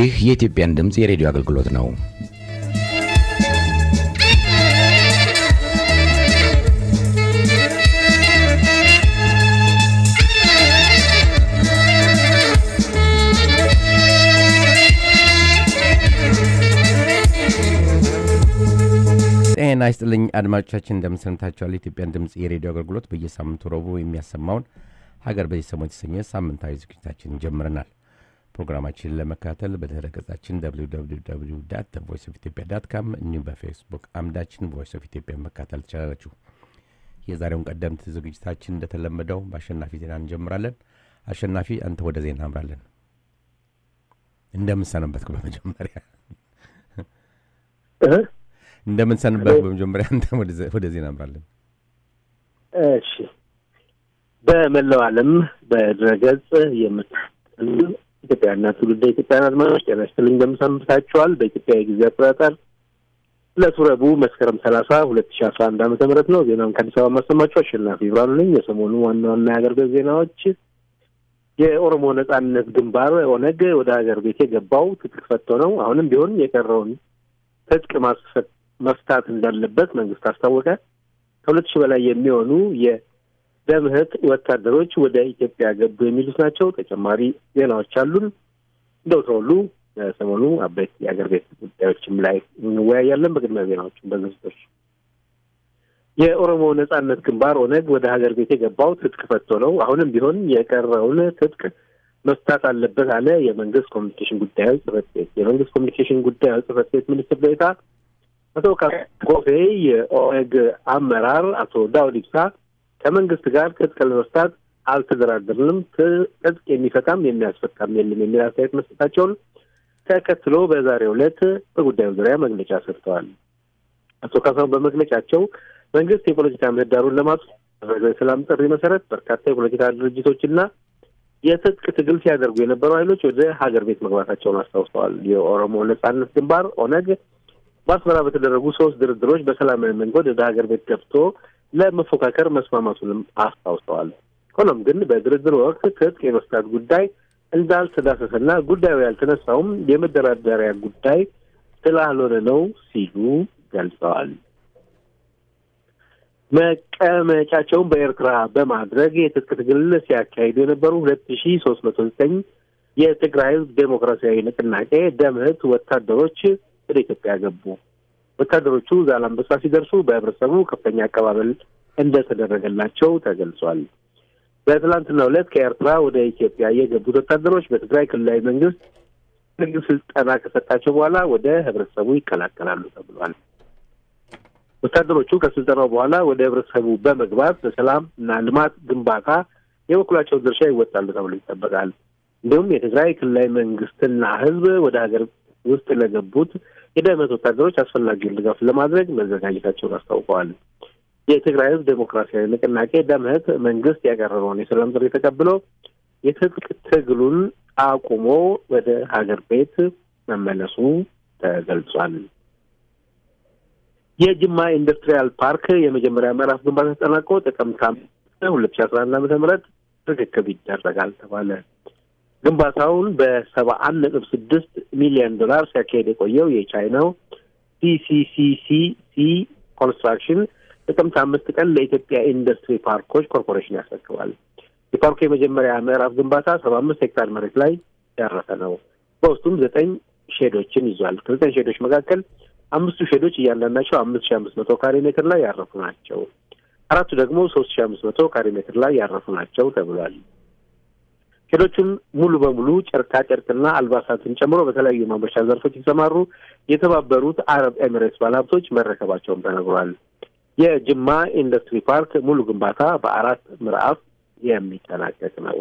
ይህ የኢትዮጵያን ድምፅ የሬዲዮ አገልግሎት ነው። ጤና ይስጥልኝ አድማጮቻችን፣ እንደምንሰምታችኋል። የኢትዮጵያን ድምፅ የሬዲዮ አገልግሎት በየሳምንቱ ረቡዕ የሚያሰማውን ሀገር በዚህ ሰሞን የተሰኘ ሳምንታዊ ዝግጅታችን ጀምረናል። ፕሮግራማችንን ለመከታተል በድረ ገጻችን ቮይስ ኦፍ ኢትዮጵያ ዳት ካም እንዲሁም በፌስቡክ አምዳችን ቮይስ ኦፍ ኢትዮጵያ መከታተል ትችላላችሁ። የዛሬውን ቀደምት ዝግጅታችን እንደተለመደው በአሸናፊ ዜና እንጀምራለን። አሸናፊ፣ አንተ ወደ ዜና አምራለን። እንደምንሰነበትኩ በመጀመሪያ እንደምንሰንበት በመጀመሪያ አንተ ወደ ዜና አምራለን። እሺ። በመላው ዓለም በድረገጽ የምትሉ ኢትዮጵያና ትውልደ ኢትዮጵያን አድማጮች ጤና ይስጥልኝ እንደምሰንብታችኋል። በኢትዮጵያ የጊዜ አቆጣጠር ዕለቱ ረቡዕ መስከረም ሰላሳ ሁለት ሺ አስራ አንድ ዓመተ ምህረት ነው። ዜናውን ከአዲስ አበባ ማሰማችሁ አሸናፊ ብርሃኑ ነኝ። የሰሞኑ ዋና ዋና የሀገር ቤት ዜናዎች የኦሮሞ ነጻነት ግንባር ኦነግ ወደ ሀገር ቤት የገባው ትጥቅ ፈቶ ነው። አሁንም ቢሆን የቀረውን ትጥቅ መፍታት እንዳለበት መንግስት አስታወቀ። ከሁለት ሺህ በላይ የሚሆኑ የደምህት ወታደሮች ወደ ኢትዮጵያ ገቡ የሚሉት ናቸው። ተጨማሪ ዜናዎች አሉን። እንደ ወትሮው ሁሉ ሰሞኑ አበይት የአገር ቤት ጉዳዮችም ላይ እንወያያለን። በቅድሚያ ዜናዎችን በዝርዝር የኦሮሞ ነጻነት ግንባር ኦነግ ወደ ሀገር ቤት የገባው ትጥቅ ፈቶ ነው። አሁንም ቢሆን የቀረውን ትጥቅ መፍታት አለበት አለ የመንግስት ኮሚኒኬሽን ጉዳዮች ጽህፈት ቤት። የመንግስት ኮሚኒኬሽን ጉዳዮች ጽህፈት ቤት ሚኒስትር ዴኤታ አቶ ጎፌ የኦነግ አመራር አቶ ዳውድ ኢብሳ ከመንግስት ጋር ትጥቅ ለመፍታት አልተደራደርንም፣ ትጥቅ የሚፈታም የሚያስፈታም የለም የሚል አስተያየት መስጠታቸውን ተከትሎ በዛሬው ዕለት በጉዳዩ ዙሪያ መግለጫ ሰጥተዋል። አቶ ካሳሁን በመግለጫቸው መንግስት የፖለቲካ ምህዳሩን ለማስፋት የሰላም ጥሪ መሰረት በርካታ የፖለቲካ ድርጅቶችና የትጥቅ ትግል ሲያደርጉ የነበሩ ኃይሎች ወደ ሀገር ቤት መግባታቸውን አስታውሰዋል። የኦሮሞ ነጻነት ግንባር ኦነግ በአስመራ በተደረጉ ሶስት ድርድሮች በሰላማዊ መንገድ ወደ ሀገር ቤት ገብቶ ለመፎካከር መስማማቱንም አስታውሰዋል። ሆኖም ግን በድርድር ወቅት ትጥቅ የመፍታት ጉዳይ እንዳልተዳሰሰና ጉዳዩ ያልተነሳውም የመደራደሪያ ጉዳይ ስላልሆነ ነው ሲሉ ገልጸዋል። መቀመጫቸውን በኤርትራ በማድረግ የትጥቅ ትግል ሲያካሂዱ የነበሩ ሁለት ሺ ሶስት መቶ ዘጠኝ የትግራይ ህዝብ ዴሞክራሲያዊ ንቅናቄ ደምህት ወታደሮች ወደ ኢትዮጵያ ገቡ። ወታደሮቹ ዛላምበሳ ሲደርሱ በህብረተሰቡ ከፍተኛ አቀባበል እንደተደረገላቸው ተገልጿል። በትላንትናው ዕለት ከኤርትራ ወደ ኢትዮጵያ የገቡት ወታደሮች በትግራይ ክልላዊ መንግስት ህግ ስልጠና ከሰጣቸው በኋላ ወደ ህብረተሰቡ ይቀላቀላሉ ተብሏል። ወታደሮቹ ከስልጠናው በኋላ ወደ ህብረተሰቡ በመግባት በሰላም እና ልማት ግንባታ የበኩላቸውን ድርሻ ይወጣሉ ተብሎ ይጠበቃል። እንዲሁም የትግራይ ክልላዊ መንግስትና ህዝብ ወደ ሀገር ውስጥ ለገቡት የደህንነት ወታደሮች አስፈላጊውን ድጋፍ ለማድረግ መዘጋጀታቸውን አስታውቀዋል። የትግራይ ህዝብ ዴሞክራሲያዊ ንቅናቄ ደምህት መንግስት ያቀረበውን የሰላም ጥሪ ተቀብሎ የትጥቅ ትግሉን አቁሞ ወደ ሀገር ቤት መመለሱ ተገልጿል። የጅማ ኢንዱስትሪያል ፓርክ የመጀመሪያ ምዕራፍ ግንባታ ተጠናቆ ጥቅምት አምስት ሁለት ሺ አስራ አንድ ዓመተ ምህረት ርክክብ ይደረጋል ተባለ። ግንባታውን በሰባ አንድ ነጥብ ስድስት ሚሊዮን ዶላር ሲያካሄድ የቆየው የቻይናው ሲሲሲሲሲ ኮንስትራክሽን ጥቅምት አምስት ቀን ለኢትዮጵያ ኢንዱስትሪ ፓርኮች ኮርፖሬሽን ያስረክባል። የፓርኩ የመጀመሪያ ምዕራፍ ግንባታ ሰባ አምስት ሄክታር መሬት ላይ ያረፈ ነው። በውስጡም ዘጠኝ ሼዶችን ይዟል። ከዘጠኝ ሼዶች መካከል አምስቱ ሼዶች እያንዳንዳቸው አምስት ሺ አምስት መቶ ካሬ ሜትር ላይ ያረፉ ናቸው። አራቱ ደግሞ ሶስት ሺ አምስት መቶ ካሬ ሜትር ላይ ያረፉ ናቸው ተብሏል። ሼዶቹም ሙሉ በሙሉ ጨርቃ ጨርቅና አልባሳትን ጨምሮ በተለያዩ ማምረቻ ዘርፎች የተሰማሩ የተባበሩት አረብ ኤሚሬትስ ባለሀብቶች መረከባቸውም ተነግሯል። የጅማ ኢንዱስትሪ ፓርክ ሙሉ ግንባታ በአራት ምዕራፍ የሚጠናቀቅ ነው።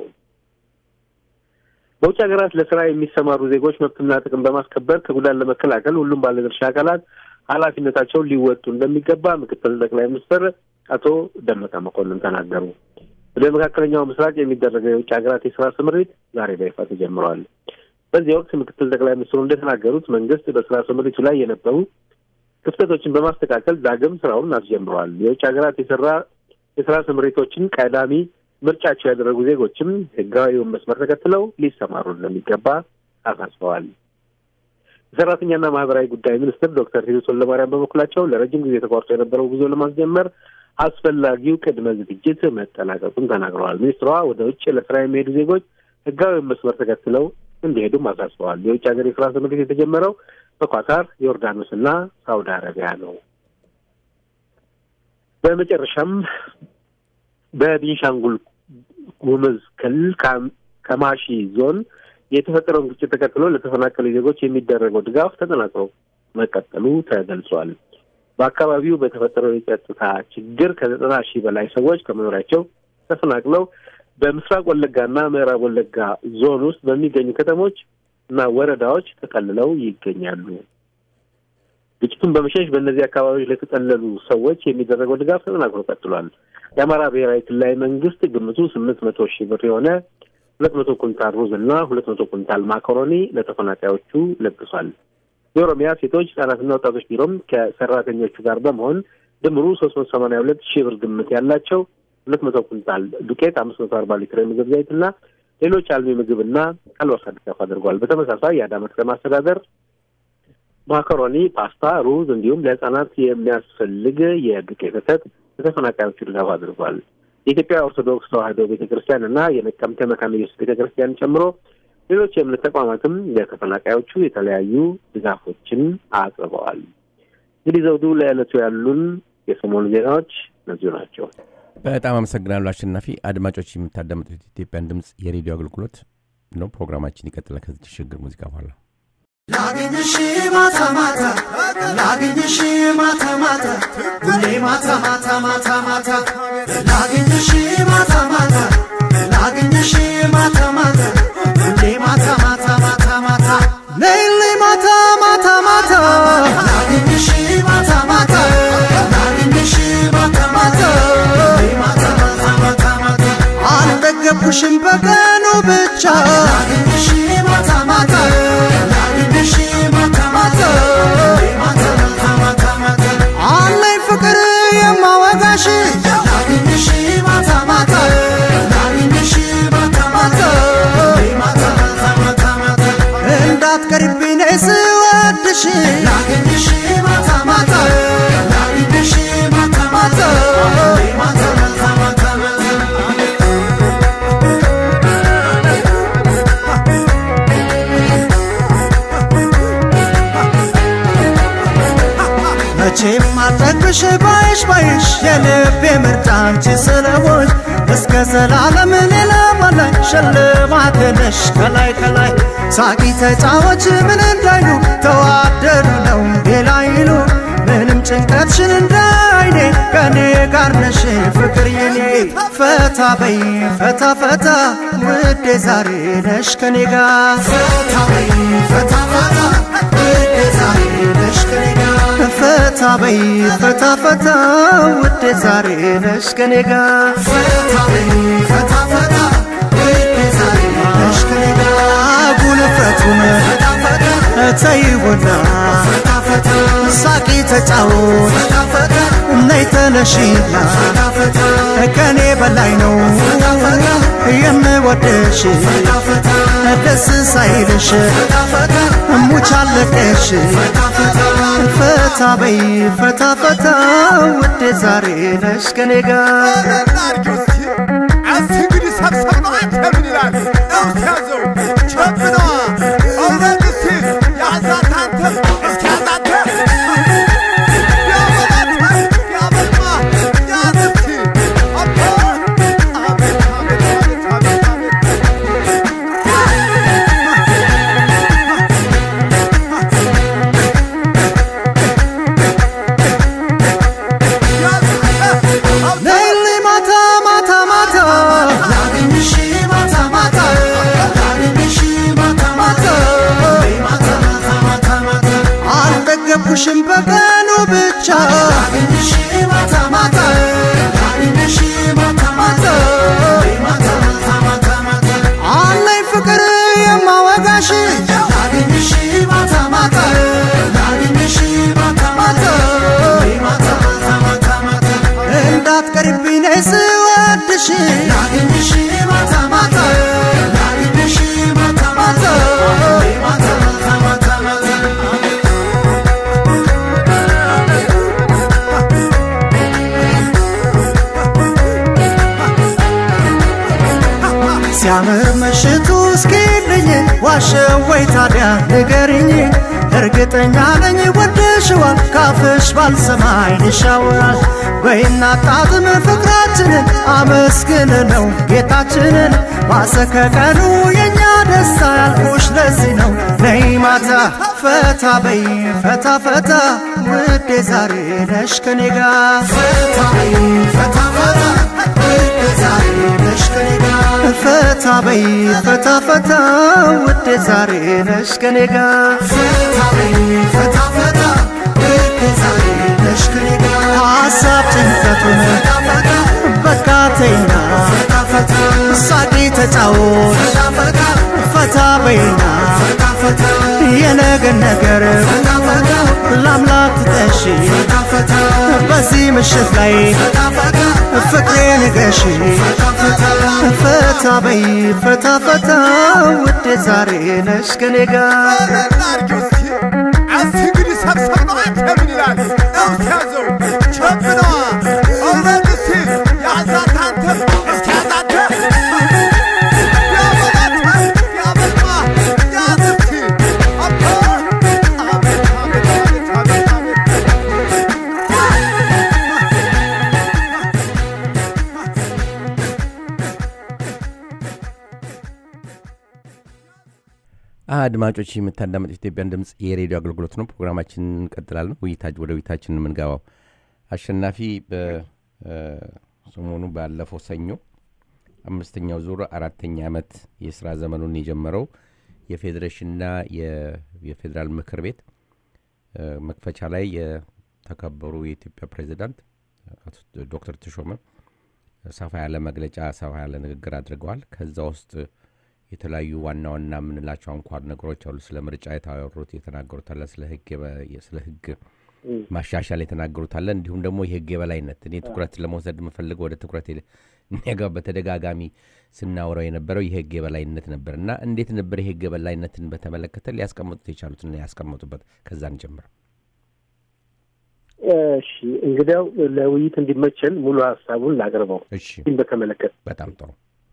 በውጭ ሀገራት ለስራ የሚሰማሩ ዜጎች መብትና ጥቅም በማስከበር ከጉዳት ለመከላከል ሁሉም ባለድርሻ አካላት ኃላፊነታቸውን ሊወጡ እንደሚገባ ምክትል ጠቅላይ ሚኒስትር አቶ ደመቀ መኮንን ተናገሩ። ወደ መካከለኛው ምስራቅ የሚደረገው የውጭ ሀገራት የስራ ስምሪት ዛሬ በይፋ ተጀምረዋል። በዚህ ወቅት ምክትል ጠቅላይ ሚኒስትሩ እንደተናገሩት መንግስት በስራ ስምሪቱ ላይ የነበሩ ክፍተቶችን በማስተካከል ዳግም ስራውን አስጀምረዋል። የውጭ ሀገራት የስራ የስራ ስምሪቶችን ቀዳሚ ምርጫቸው ያደረጉ ዜጎችም ህጋዊውን መስመር ተከትለው ሊሰማሩ እንደሚገባ አሳስበዋል። የሰራተኛና ማህበራዊ ጉዳይ ሚኒስትር ዶክተር ሂሩት ወልደማርያም በበኩላቸው ለረጅም ጊዜ ተቋርጦ የነበረው ጉዞ ለማስጀመር አስፈላጊው ቅድመ ዝግጅት መጠናቀቁን ተናግረዋል። ሚኒስትሯ ወደ ውጭ ለስራ የሚሄዱ ዜጎች ህጋዊ መስመር ተከትለው እንዲሄዱም አሳስበዋል። የውጭ ሀገር የስራ ስምሪት የተጀመረው በኳታር ዮርዳኖስና ሳውዲ አረቢያ ነው። በመጨረሻም በቤንሻንጉል ጉሙዝ ክልል ከማሺ ዞን የተፈጠረውን ግጭት ተከትሎ ለተፈናቀሉ ዜጎች የሚደረገው ድጋፍ ተጠናክሮ መቀጠሉ ተገልጿል። በአካባቢው በተፈጠረው የጸጥታ ችግር ከዘጠና ሺህ በላይ ሰዎች ከመኖሪያቸው ተፈናቅለው በምስራቅ ወለጋና ምዕራብ ወለጋ ዞን ውስጥ በሚገኙ ከተሞች እና ወረዳዎች ተጠልለው ይገኛሉ። ግጭቱን በመሸሽ በእነዚህ አካባቢዎች ለተጠለሉ ሰዎች የሚደረገው ድጋፍ ተጠናክሮ ቀጥሏል። የአማራ ብሔራዊ ክልላዊ መንግስት ግምቱ ስምንት መቶ ሺህ ብር የሆነ ሁለት መቶ ኩንታል ሩዝ እና ሁለት መቶ ኩንታል ማካሮኒ ለተፈናቃዮቹ ለግሷል። የኦሮሚያ ሴቶች ህጻናትና ወጣቶች ቢሮም ከሰራተኞቹ ጋር በመሆን ድምሩ ሶስት መቶ ሰማንያ ሁለት ሺህ ብር ግምት ያላቸው ሁለት መቶ ኩንታል ዱቄት፣ አምስት መቶ አርባ ሊትር የምግብ ዘይትና ሌሎች አልሚ ምግብና አልባሳት ድጋፍ አድርጓል። በተመሳሳይ የአዳማ ከተማ አስተዳደር ማካሮኒ፣ ፓስታ፣ ሩዝ እንዲሁም ለህጻናት የሚያስፈልግ የዱቄት ወተት ለተፈናቃዮቹ ድጋፍ አድርጓል። የኢትዮጵያ ኦርቶዶክስ ተዋሕዶ ቤተ ክርስቲያን እና የነቀምቴ መካነ ኢየሱስ ቤተ ክርስቲያን ጨምሮ ሌሎች የእምነት ተቋማትም ለተፈናቃዮቹ የተለያዩ ድጋፎችን አቅርበዋል። እንግዲህ ዘውዱ ለዕለቱ ያሉን የሰሞኑ ዜናዎች እነዚሁ ናቸው። በጣም አመሰግናለሁ አሸናፊ። አድማጮች የምታዳምጡት ኢትዮጵያን ድምፅ የሬዲዮ አገልግሎት ነው። ፕሮግራማችን ይቀጥላል ከዚህ ሽግግር ሙዚቃ በኋላ ላግኝሽ ማታ ማታ ላግኝሽ ማታ ማታ ሁሌ ማታ ማታ ማታ ማታ ላግኝሽ ማታ ማታ ላግኝሽ ማታ ማታ ሁሌ ማታ ማታ ማታ ማታ ሌሊ ማታ ማታ ማታ ላግኝሽ ማታ ማታ ላግኝሽ ማታ ማታ ሁሌ ማታ ማታ ማታ ማታ አልጠገብኩሽም በቀኑ ብቻ ላግኝሽ ማታ ማታ ላግኝሽ ማታ ማታ ማታ ማታ ማታ ማታ አለኝ ፍቅር የማወጋሽ ላግኝሽ ማታ ማታ ላግኝሽ ማታ ማታ ማታ ማታ ማታ ማታ እንዳትቀሪብኝ ነይ ስወድሽ ላግኝሽ ማታ ማታ ላግኝሽ ማታ ማታ ማታ ማታ ማታ ማታ መቼም አልጠግብሽ ባይሽ ባይሽ የልቤ ምርጫ አንቺ ስለሆንሽ እስከ ዘላለም ሌላ በላይ ሽልማት ነሽ ከላይ ከላይ ሳቂ ተጫዎች ምን እንዳይሉ ተዋደዱ ነው ሌላ ይሉ ምንም ጭንቀትሽን እንዳይኔ ከኔ ጋር ነሽ ፍቅር የኔ ፈታ በይ ፈታ ፈታ ውዴ ዛሬ ነሽ ከኔ ጋር ፈታ በይ ፈታ ፈታ ውዴ ዛሬ ነሽ ከኔ ጋር ፈታ በይ ፈታ ፈታ ውዴ ዛሬ ነሽ ከኔ ጋር ፈታ በይ ፈታ ፈታ ውዴ ዛሬ ነሽ ከኔ ጋር ጉልፈቱን ፈታ ፈታ ተይውና ፈታ ፈታ ሳቂ ተጫወት ፈታ ፈታ ነይ ተነሺና ፈታ ፈታ ከኔ በላይ ነው የምወደሽ ፈታ ፈታ ደስ ሳይልሽ ፈታ ፈታ ሙቻለቀሽ ፈታ ፈታ ፈታ በይ ፈታ ፈታ ውዴ ዛሬ ነሽ ከኔ ጋር እንግዲህ ሰብሰብ ነው አንተ ምን ይላል እስኪ ያዘው ቸብነዋ እውነት እስኪ ያዛት አንተ እስኪ ያዛት ያበላት ያበልማ ያዝ እስኪ አቦ አቤት አቤት አቤት አቤት አቤት ሌሊ ማታ ማታ ማታ ላግኝሽ ማታ ማታ ላግኝሽ ማታ ማታ ማታ ማታ ማታ ማታ አልጠገብኩሽም በቀኑ ብቻ ላግኝሽ ማታ ማታ ላግኝሽ ማታ ማታ ማታ ማታ ማታ ማታ አለኝ ፍቅር የማወጋሽ ላግኝሽ ማታ ማታ ላግኝሽ ማታ ማታ ማታ ማታ ማታ ማታ እንዳትቀሪብኝ ነይ ስወድሽ ላግኝሽ ማታ ማታ ላግኝሽ ማታ ማታ ማታ ማታ ማታ ማታ ዋሸው ወይ ታዲያ ንገሪኝ እርግጠኛ ነኝ ወደሽዋል ካፍሽ ባልሰማ ይሻወራል በይና ጣጥም ፍቅራችንን አመስግን ነው ጌታችንን ማሰከቀኑ የእኛ ደስታ ያልኩሽ ለዚህ ነው ነይ ማታ ፈታ በይ ፈታ ፈታ ውዴ ዛሬ ነሽ ከኔ ጋር ፈታ በይ ፈታ ፈታ ውዴ ዛሬ ነሽ ከኔ ጋር ፈታ በይ ፈታ ፈታ ውዴ ዛሬ ነሽ ከኔ ጋር ፈታ በይ ፈታ ፈታ ውዴ ዛሬ ነሽ ከኔ ጋር ሀሳብ ጭንቀቱን በቃ ተይና ሳቂ ተጫወት ፈታ በይና የነገን ነገር ለአምላክ ትጠሺ በዚህ ምሽት ላይ ፍቅሬ ንገሺ ፈታ በይ ፈታ ፈታ ውዴ ዛሬ ነሽ ከኔ ጋር እናርጊው እስኪ እስኪ እንግዲህ ሰብሰብ ነው አንተ ምን ይላል እስኪ ያዘው ቸብ ነዋ እውነት እስኪ ያዛት አንተ እስኪ ያዛት ያበላት ያበልማ ያዝ እስኪ አባ አቤት አቤት አቤት አቤት አድማጮች የምታዳመጡት ኢትዮጵያን ድምፅ የሬዲዮ አገልግሎት ነው። ፕሮግራማችን እንቀጥላለን። ውይይታ- ወደ ውይይታችን የምንገባው አሸናፊ በሰሞኑ ባለፈው ሰኞ አምስተኛው ዙር አራተኛ ዓመት የስራ ዘመኑን የጀመረው የፌዴሬሽንና የ- የፌዴራል ምክር ቤት እ፣ መክፈቻ ላይ የተከበሩ የኢትዮጵያ ፕሬዚዳንት አቶ ዶክተር ተሾመ ሰፋ ያለ መግለጫ ሰፋ ያለ ንግግር አድርገዋል። ከዛ ውስጥ የተለያዩ ዋና ዋና የምንላቸው አንኳር ነገሮች አሉ። ስለ ምርጫ የታወሩት የተናገሩት አለ። ስለ ህግ የበ- ስለ ህግ ማሻሻል የተናገሩት አለ። እንዲሁም ደግሞ የህግ የበላይነት እኔ ትኩረት ለመውሰድ የምፈልገው ወደ ትኩረት ጋ በተደጋጋሚ ስናወራው የነበረው የህግ የበላይነት ነበር እና እንዴት ነበር የህግ የበላይነትን በተመለከተ ሊያስቀምጡት የቻሉትና ያስቀመጡበት ከዛን ጀምር እሺ እንግዲያው ለውይይት እንዲመቸን ሙሉ ሀሳቡን ላቅርበው። እሺ ይህን በተመለከተ በጣም ጥሩ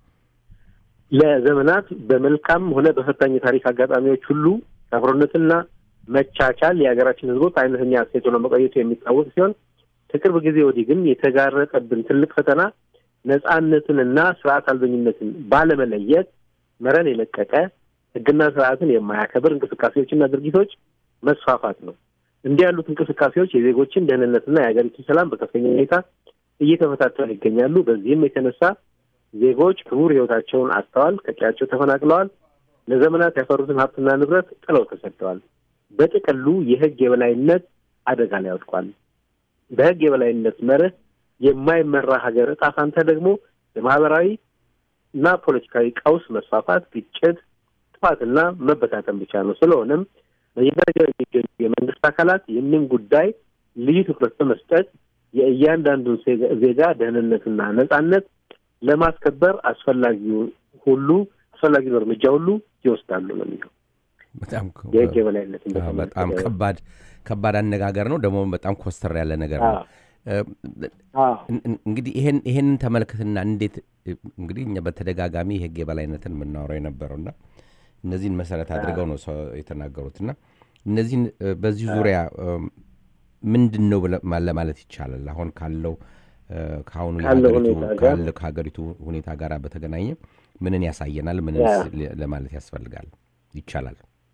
ለዘመናት በመልካም ሆነ በፈታኝ የታሪክ አጋጣሚዎች ሁሉ አብሮነትና መቻቻል የሀገራችን ህዝቦች አይነተኛ እሴት ሆኖ መቆየቱ የሚታወቅ ሲሆን ከቅርብ ጊዜ ወዲህ ግን የተጋረጠብን ትልቅ ፈተና ነጻነትንና ስርዓት አልበኝነትን ባለመለየት መረን የለቀቀ ህግና ስርዓትን የማያከብር እንቅስቃሴዎችና ድርጊቶች መስፋፋት ነው። እንዲህ ያሉት እንቅስቃሴዎች የዜጎችን ደህንነትና የሀገሪቱን ሰላም በከፍተኛ ሁኔታ እየተፈታተኑ ይገኛሉ። በዚህም የተነሳ ዜጎች ክቡር ህይወታቸውን አጥተዋል፣ ከቀያቸው ተፈናቅለዋል፣ ለዘመናት ያፈሩትን ሀብትና ንብረት ጥለው ተሰደዋል። በጥቅሉ የህግ የበላይነት አደጋ ላይ ወድቋል። በህግ የበላይነት መርህ የማይመራ ሀገር እጣ ፋንታ ደግሞ የማህበራዊ እና ፖለቲካዊ ቀውስ መስፋፋት፣ ግጭት፣ ጥፋትና መበታተን ብቻ ነው። ስለሆነም በየደረጃው የሚገኙ የመንግስት አካላት ይህንን ጉዳይ ልዩ ትኩረት በመስጠት የእያንዳንዱን ዜጋ- ዜጋ ደህንነትና ነጻነት ለማስከበር አስፈላጊው ሁሉ አስፈላጊውን እርምጃ ሁሉ ይወስዳሉ ነው የሚለው በጣም የህግ የበላይነትን አዎ፣ በጣም በተመለከተ። ከባድ ከባድ አነጋገር ነው። ደግሞ በጣም ኮስተር ያለ ነገር ነው። አዎ። እ፣ አዎ። እን- እን- እንግዲህ ይሄን ይሄንን ተመልከትና እንዴት እ፣ እንግዲህ እኛ በተደጋጋሚ የህግ የበላይነትን የምናወራው የነበረውና እነዚህን መሰረት አድርገው ነው ሰው የተናገሩትና እነዚህን እ፣ በዚህ ዙሪያ እ፣ ምንድን ነው ብለ- ማ- ለማለት ይቻላል አሁን ካለው እ፣ ከአሁኑ ካለው የሀገሪቱ ሁኔታ ጋር? ካለ- ከሀገሪቱ ሁኔታ ጋር በተገናኘ ምንን ያሳየናል? ምንን ያ። ለማለት ያስፈልጋል ይቻላል?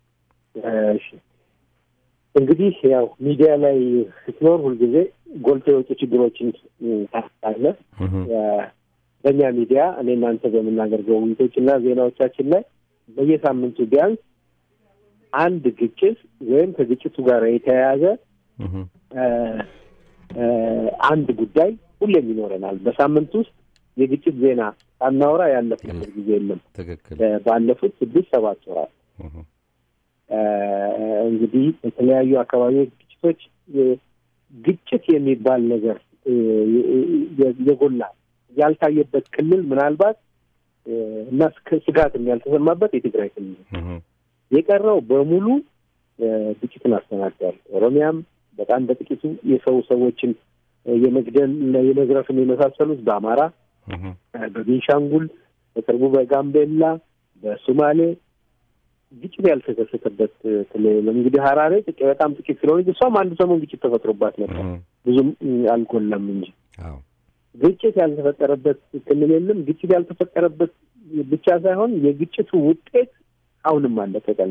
እሺ እንግዲህ ያው ሚዲያ ላይ ስትኖር ሁልጊዜ ጎልቶ የወጡ ችግሮችን ታስታለህ። እህ፣ በእኛ ሚዲያ እኔ እናንተ በምናደርገው ውይይቶች እና ዜናዎቻችን ላይ በየሳምንቱ ቢያንስ አንድ ግጭት ወይም ከግጭቱ ጋር የተያያዘ እህ፣ እ፣ እ፣ አንድ ጉዳይ ሁሌም ይኖረናል። በሳምንት ውስጥ የግጭት ዜና ሳናወራ ያለፍንበት ጊዜ የለም። ትክክል እ፣ ባለፉት ስድስት ሰባት ወራት እህ፣ እ፣ እንግዲህ በተለያዩ አካባቢዎች ግጭቶች እ፣ ግጭት የሚባል ነገር እ፣ የ- የጎላ ያልታየበት ክልል ምናልባት እ፣ እና ስክ- ስጋትም ያልተሰማበት የትግራይ ክልል ነው። እህ፣ የቀረው በሙሉ እ፣ ግጭትን አስተናግዷል። ኦሮሚያም በጣም በጥቂቱ የሰው ሰዎችን እ፣ የመግደል የመዝረፍን የመሳሰሉት በአማራ እህ፣ እ፣ በቤንሻንጉል በቅርቡ በጋምቤላ በሶማሌ ግጭት ያልተከሰተበት ክልል የለም። እንግዲህ ሀራሬ ጥቂት በጣም ጥቂት ስለሆነ እሷም አንድ ሰሞን ግጭት ተፈጥሮባት ነበር። ብዙም አልጎላም እንጂ አዎ ግጭት ያልተፈጠረበት ክልል የለም። ግጭት ያልተፈጠረበት ብቻ ሳይሆን የግጭቱ ውጤት አሁንም አለቀቀል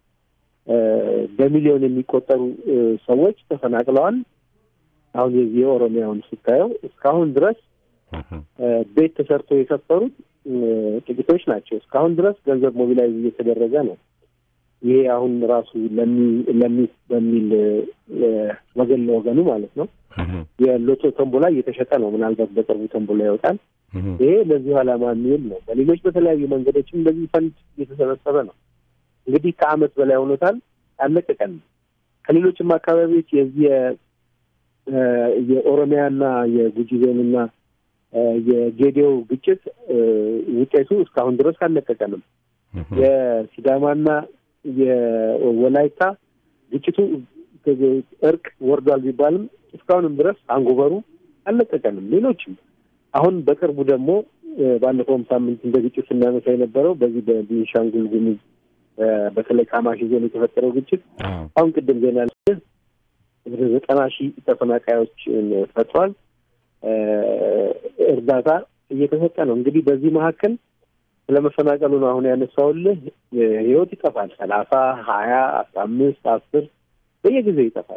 በሚሊዮን የሚቆጠሩ እ፣ ሰዎች ተፈናቅለዋል። አሁን የዚህ የኦሮሚያውን ስታየው እስካሁን ድረስ እ፣ ቤት ተሰርቶ የሰፈሩት እ፣ ጥቂቶች ናቸው። እስካሁን ድረስ ገንዘብ ሞቢላይዝ እየተደረገ ነው። ይሄ አሁን ራሱ ለሚ ለሚ በሚል እ፣ ወገን ለወገኑ ማለት ነው የሎቶ ተንቦላ እየተሸጠ ነው። ምናልባት በቅርቡ ተንቦላ ይወጣል። ይሄ ለዚሁ ዓላማ የሚውል ነው። በሌሎች በተለያዩ መንገዶችም እንደዚህ ፈንድ እየተሰበሰበ ነው። እንግዲህ ከዓመት በላይ ሆኖታል። አለቀቀን። ከሌሎችም አካባቢዎች የዚህ የ- እ የኦሮሚያና የጉጂ ዞንና እ የጌዴኦ ግጭት እ ውጤቱ እስካሁን ድረስ አልለቀቀንም። የሲዳማና የወላይታ ግጭቱ እርቅ ወርዷል ቢባልም እስካሁንም ድረስ አንጎበሩ አልለቀቀንም። ሌሎችም አሁን በቅርቡ ደግሞ እ ባለፈውም ሳምንት እንደ ግጭት ስናነሳ የነበረው በዚህ በቤንሻንጉል ጉሙዝ እ በተለይ ካማሺ ዞን የተፈጠረው ግጭት አሁን ቅድም ዜና ላይ ወደ ዘጠና ሺህ ተፈናቃዮችን ፈጥሯል። እ እርዳታ እየተሰጠ ነው። እንግዲህ በዚህ መካከል ስለመፈናቀሉ ነው አሁን ያነሳውልህ። ህይወት ይጠፋል። ሰላሳ ሀያ አስራ አምስት አስር በየጊዜው ይጠፋል።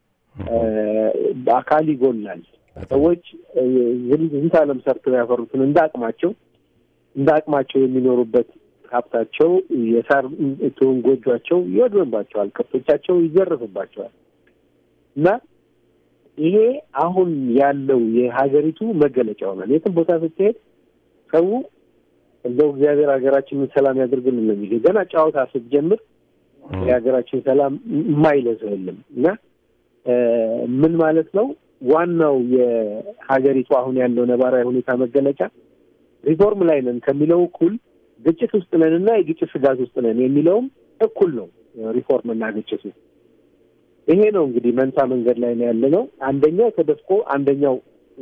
በአካል ይጎላል። ሰዎች ዝንተ ዓለም ሰርተው ያፈሩትን እንደ አቅማቸው እንደ አቅማቸው የሚኖሩበት ሀብታቸው የሳር ትሁን ጎጇቸው ይወድምባቸዋል፣ ከብቶቻቸው ይዘረፍባቸዋል። እና ይሄ አሁን ያለው የሀገሪቱ መገለጫ ሆኗል። የትም ቦታ ስትሄድ ሰው እንደው እግዚአብሔር ሀገራችንን ሰላም ያደርግልን ነው የሚለው። ገና ጨዋታ ስትጀምር የሀገራችን ሰላም የማይለው ሰው የለም እና ምን ማለት ነው? ዋናው የሀገሪቱ አሁን ያለው ነባራዊ ሁኔታ መገለጫ ሪፎርም ላይ ነን ከሚለው እኩል ግጭት ውስጥ ነን እና የግጭት ስጋት ውስጥ ነን የሚለውም እኩል ነው። ሪፎርም እና ግጭቱ ይሄ ነው እንግዲህ መንታ መንገድ ላይ ነው ያለ ነው። አንደኛው ተደፍቆ አንደኛው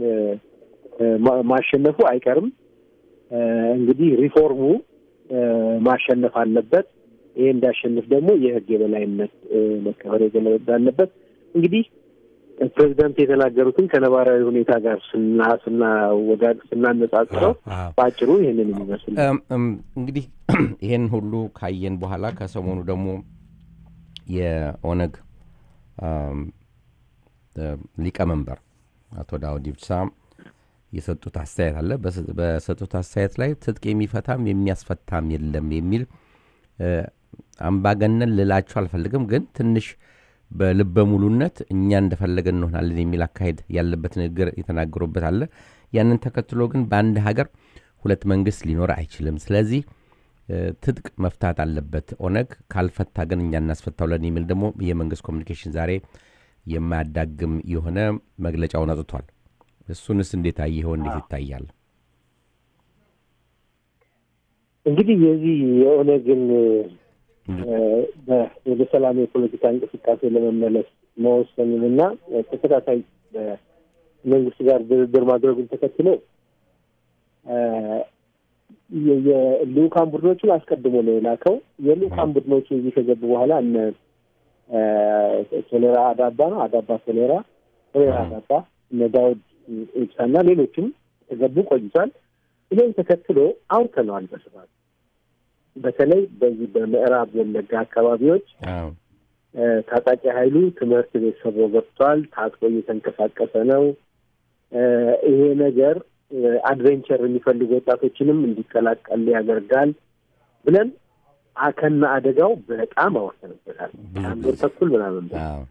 ማሸነፉ አይቀርም። እንግዲህ ሪፎርሙ ማሸነፍ አለበት። ይሄ እንዳሸንፍ ደግሞ የህግ የበላይነት መከበር አለበት። እንግዲህ ፕሬዚዳንት የተናገሩትን ከነባራዊ ሁኔታ ጋር ስና ስና ወጋድ ስናነጻጽረው በአጭሩ ይህንን የሚመስል እንግዲህ ይሄን ሁሉ ካየን በኋላ ከሰሞኑ ደግሞ የኦነግ ሊቀመንበር አቶ ዳውድ ኢብሳ የሰጡት አስተያየት አለ። በሰጡት አስተያየት ላይ ትጥቅ የሚፈታም የሚያስፈታም የለም የሚል አምባገነን ልላቸው አልፈልግም፣ ግን ትንሽ በልበ ሙሉነት እኛ እንደፈለገን እንሆናለን የሚል አካሄድ ያለበት ንግግር የተናገሩበት አለ። ያንን ተከትሎ ግን በአንድ ሀገር ሁለት መንግስት ሊኖር አይችልም። ስለዚህ ትጥቅ መፍታት አለበት ኦነግ፣ ካልፈታ ግን እኛ እናስፈታውለን የሚል ደግሞ የመንግስት ኮሚኒኬሽን ዛሬ የማያዳግም የሆነ መግለጫውን አውጥቷል። እሱንስ እንዴት አየኸው? እንዴት ይታያል? እንግዲህ የዚህ የኦነግን ወደ ሰላም የፖለቲካ እንቅስቃሴ ለመመለስ መወሰኑንና ተከታታይ መንግስት ጋር ድርድር ማድረጉን ተከትሎ የልኡካን ቡድኖቹን አስቀድሞ ነው የላከው። የልኡካን ቡድኖቹ እዚህ ከገቡ በኋላ እነ ቶሌራ አዳባ ነው አዳባ ቶሌራ ቶሌራ አዳባ እነ ዳውድ ኢብሳና ሌሎችም ተገቡ ቆይቷል። ይሄን ተከትሎ አውርተነዋል በስፋት በተለይ በዚህ በምዕራብ ወለጋ አካባቢዎች ታጣቂ ኃይሉ ትምህርት ቤት ሰብሮ ገብቷል። ታጥቆ እየተንቀሳቀሰ ነው። ይሄ ነገር አድቬንቸር የሚፈልጉ ወጣቶችንም እንዲቀላቀል ያደርጋል ብለን ከነ አደጋው በጣም አወሰንበታል። አንድ ወር ተኩል ምናምን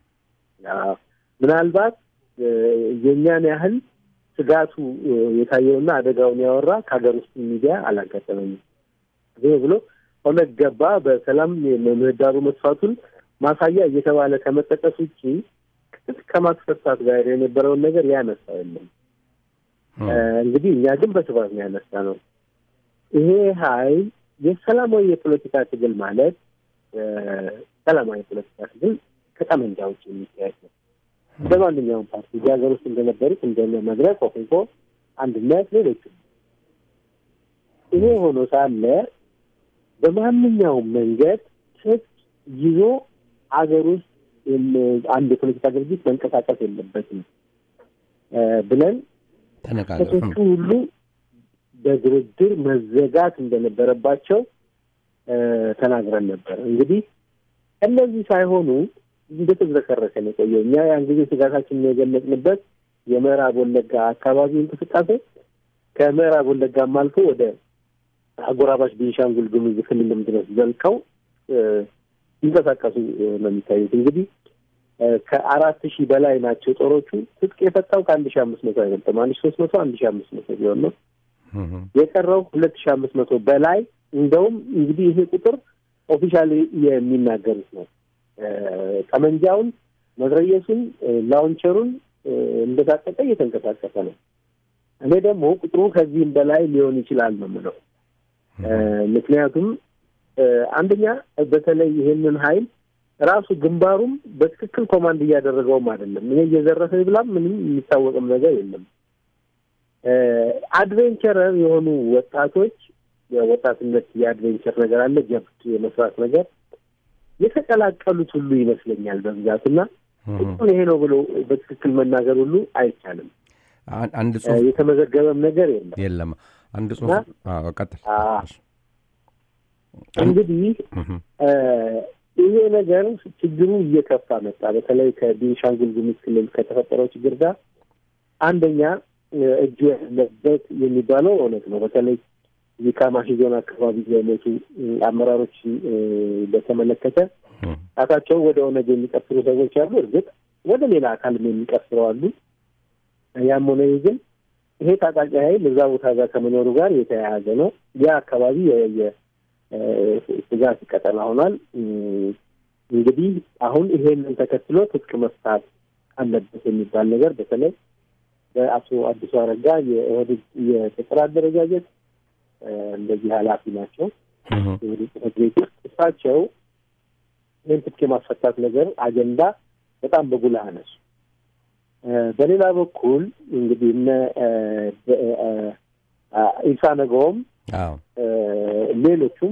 ምናልባት የእኛን ያህል ስጋቱ የታየውና አደጋውን ያወራ ከሀገር ውስጥ ሚዲያ አላጋጠመኝም። ይህ ብሎ ኦነግ ገባ በሰላም ምህዳሩ መስፋቱን ማሳያ እየተባለ ከመጠቀስ ውጭ ከማስፈታት ጋር የነበረውን ነገር ያነሳው የለም። እንግዲህ እኛ ግን በስፋት ነው ያነሳ ነው። ይሄ ሀይል የሰላማዊ የፖለቲካ ትግል ማለት ሰላማዊ የፖለቲካ ትግል ከጠመንጃ ውጭ የሚካሄድ ነው። እንደ ማንኛውም ፓርቲ እዚህ ሀገር ውስጥ እንደነበሩት እንደነ መድረክ፣ ኦፌኮ፣ አንድነት፣ ሌሎችም ይሄ ሆኖ ሳለ በማንኛውም መንገድ ትጥቅ ይዞ አገር ውስጥ አንድ የፖለቲካ ድርጅት መንቀሳቀስ የለበትም ብለን ተነጋገሩ። ከሶቹ ሁሉ በድርድር መዘጋት እንደነበረባቸው ተናግረን ነበር። እንግዲህ እነዚህ ሳይሆኑ እንደተዝረከረከ ነው የቆየው። እኛ ያን ጊዜ ስጋታችንን የገለጽንበት የምዕራብ ወለጋ አካባቢ እንቅስቃሴ ከምዕራብ ወለጋም አልፎ ወደ አጎራባች ቤንሻንጉል ጉሙዝ ክልልም ድረስ ዘልቀው ይንቀሳቀሱ ነው የሚታዩት። እንግዲህ ከአራት ሺህ በላይ ናቸው ጦሮቹ። ትጥቅ የፈታው ከአንድ ሺህ አምስት መቶ አይበልጥም። አንድ ሺህ ሶስት መቶ አንድ ሺህ አምስት መቶ ቢሆን ነው የቀረው ሁለት ሺህ አምስት መቶ በላይ እንደውም እንግዲህ ይሄ ቁጥር ኦፊሻሊ የሚናገሩት ነው። ጠመንጃውን፣ መትረየሱን፣ ላውንቸሩን እንደታጠቀ እየተንቀሳቀሰ ነው። እኔ ደግሞ ቁጥሩ ከዚህም በላይ ሊሆን ይችላል ነው የምለው። ምክንያቱም አንደኛ በተለይ ይሄንን ኃይል ራሱ ግንባሩም በትክክል ኮማንድ እያደረገውም አይደለም። ይሄ እየዘረፈ ይብላም ምንም የሚታወቅም ነገር የለም። አድቬንቸረር የሆኑ ወጣቶች የወጣትነት የአድቬንቸር ነገር አለ፣ ጀብድ የመስራት ነገር የተቀላቀሉት ሁሉ ይመስለኛል በብዛት እና ቁጥሩን ይሄ ነው ብሎ በትክክል መናገር ሁሉ አይቻልም። አንድ ጽሁፍ የተመዘገበም ነገር የለም የለም። አንድ ጽሁፍ ቀጥል። እንግዲህ ይሄ ነገር ችግሩ እየከፋ መጣ። በተለይ ከቤንሻንጉል ጉሙዝ ክልል ከተፈጠረው ችግር ጋር አንደኛ እጁ ያለበት የሚባለው እውነት ነው። በተለይ እዚህ ካማሺ ዞን አካባቢ የሞቱ አመራሮችን በተመለከተ ጣታቸው ወደ ኦነግ የሚቀስሩ ሰዎች አሉ። እርግጥ ወደ ሌላ አካልም የሚቀስሩ አሉ። ያም ሆነ ይህ ግን ይሄ ታጣቂ ኃይል እዛ ቦታ ጋር ከመኖሩ ጋር የተያያዘ ነው። ያ አካባቢ የስጋት ቀጠና ሆኗል። እንግዲህ አሁን ይሄንን ተከትሎ ትጥቅ መፍታት አለበት የሚባል ነገር በተለይ በአቶ አዲሱ አረጋ የኦህዴድ የቅጥር አደረጃጀት እንደዚህ ኃላፊ ናቸው የኦህዴድ ጽሕፈት ቤት ውስጥ እሳቸው ይህን ትጥቅ የማስፈታት ነገር አጀንዳ በጣም በጉልህ አነሱ። በሌላ በኩል እንግዲህ እነ ኢሳ ነገውም ሌሎቹም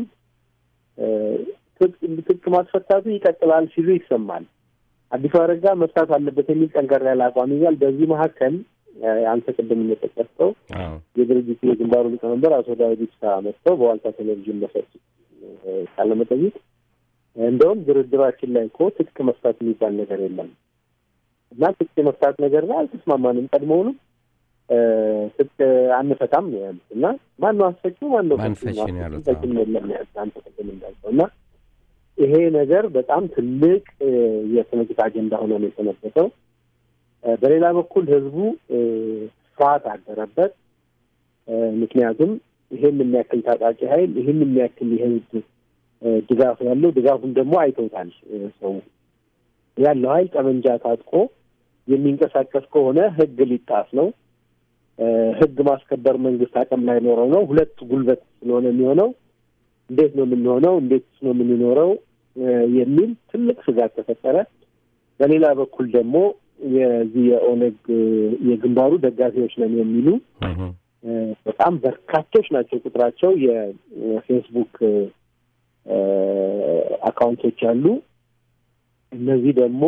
ትጥቅ ማስፈታቱ ይቀጥላል ሲሉ ይሰማል። አዲሱ አረጋ መፍታት አለበት የሚል ጠንከር ያለ አቋም ይዟል። በዚህ መካከል አንተ ቅድም እንደጠቀስከው የድርጅቱ የግንባሩ ሊቀመንበር አቶ ዳዊት ኢብሳ መጥተው በዋልታ ቴሌቪዥን በሰጡት ቃለ መጠይቅ እንደውም ድርድራችን ላይ እኮ ትጥቅ መፍታት የሚባል ነገር የለም እና ትጥቅ የመፍታት ነገር ላይ አልተስማማንም፣ ቀድሞውንም ትጥቅ አንፈታም ነው ያሉት እና ማነው አስፈጪው ማነው ማንፈሽ ነው ያሉት የለም ያሉት አንተ ቅድም እንዳልከው እና ይሄ ነገር በጣም ትልቅ የፖለቲካ አጀንዳ ሆኖ ነው የተመለሰው። በሌላ በኩል ህዝቡ ፍርሃት አደረበት። ምክንያቱም ይህን የሚያክል ታጣቂ ኃይል ይህን የሚያክል የህዝብ ድጋፍ ያለው ድጋፉን ደግሞ አይተውታል። ሰው ያለው ኃይል ጠመንጃ ታጥቆ የሚንቀሳቀስ ከሆነ ህግ ሊጣስ ነው። ህግ ማስከበር መንግስት አቅም ላይ ኖረው ነው። ሁለት ጉልበት ስለሆነ የሚሆነው እንዴት ነው የምንሆነው? እንዴት ነው የምንኖረው? የሚል ትልቅ ስጋት ተፈጠረ። በሌላ በኩል ደግሞ የዚህ የኦነግ የግንባሩ ደጋፊዎች ነን የሚሉ በጣም በርካቶች ናቸው ቁጥራቸው። የፌስቡክ አካውንቶች አሉ። እነዚህ ደግሞ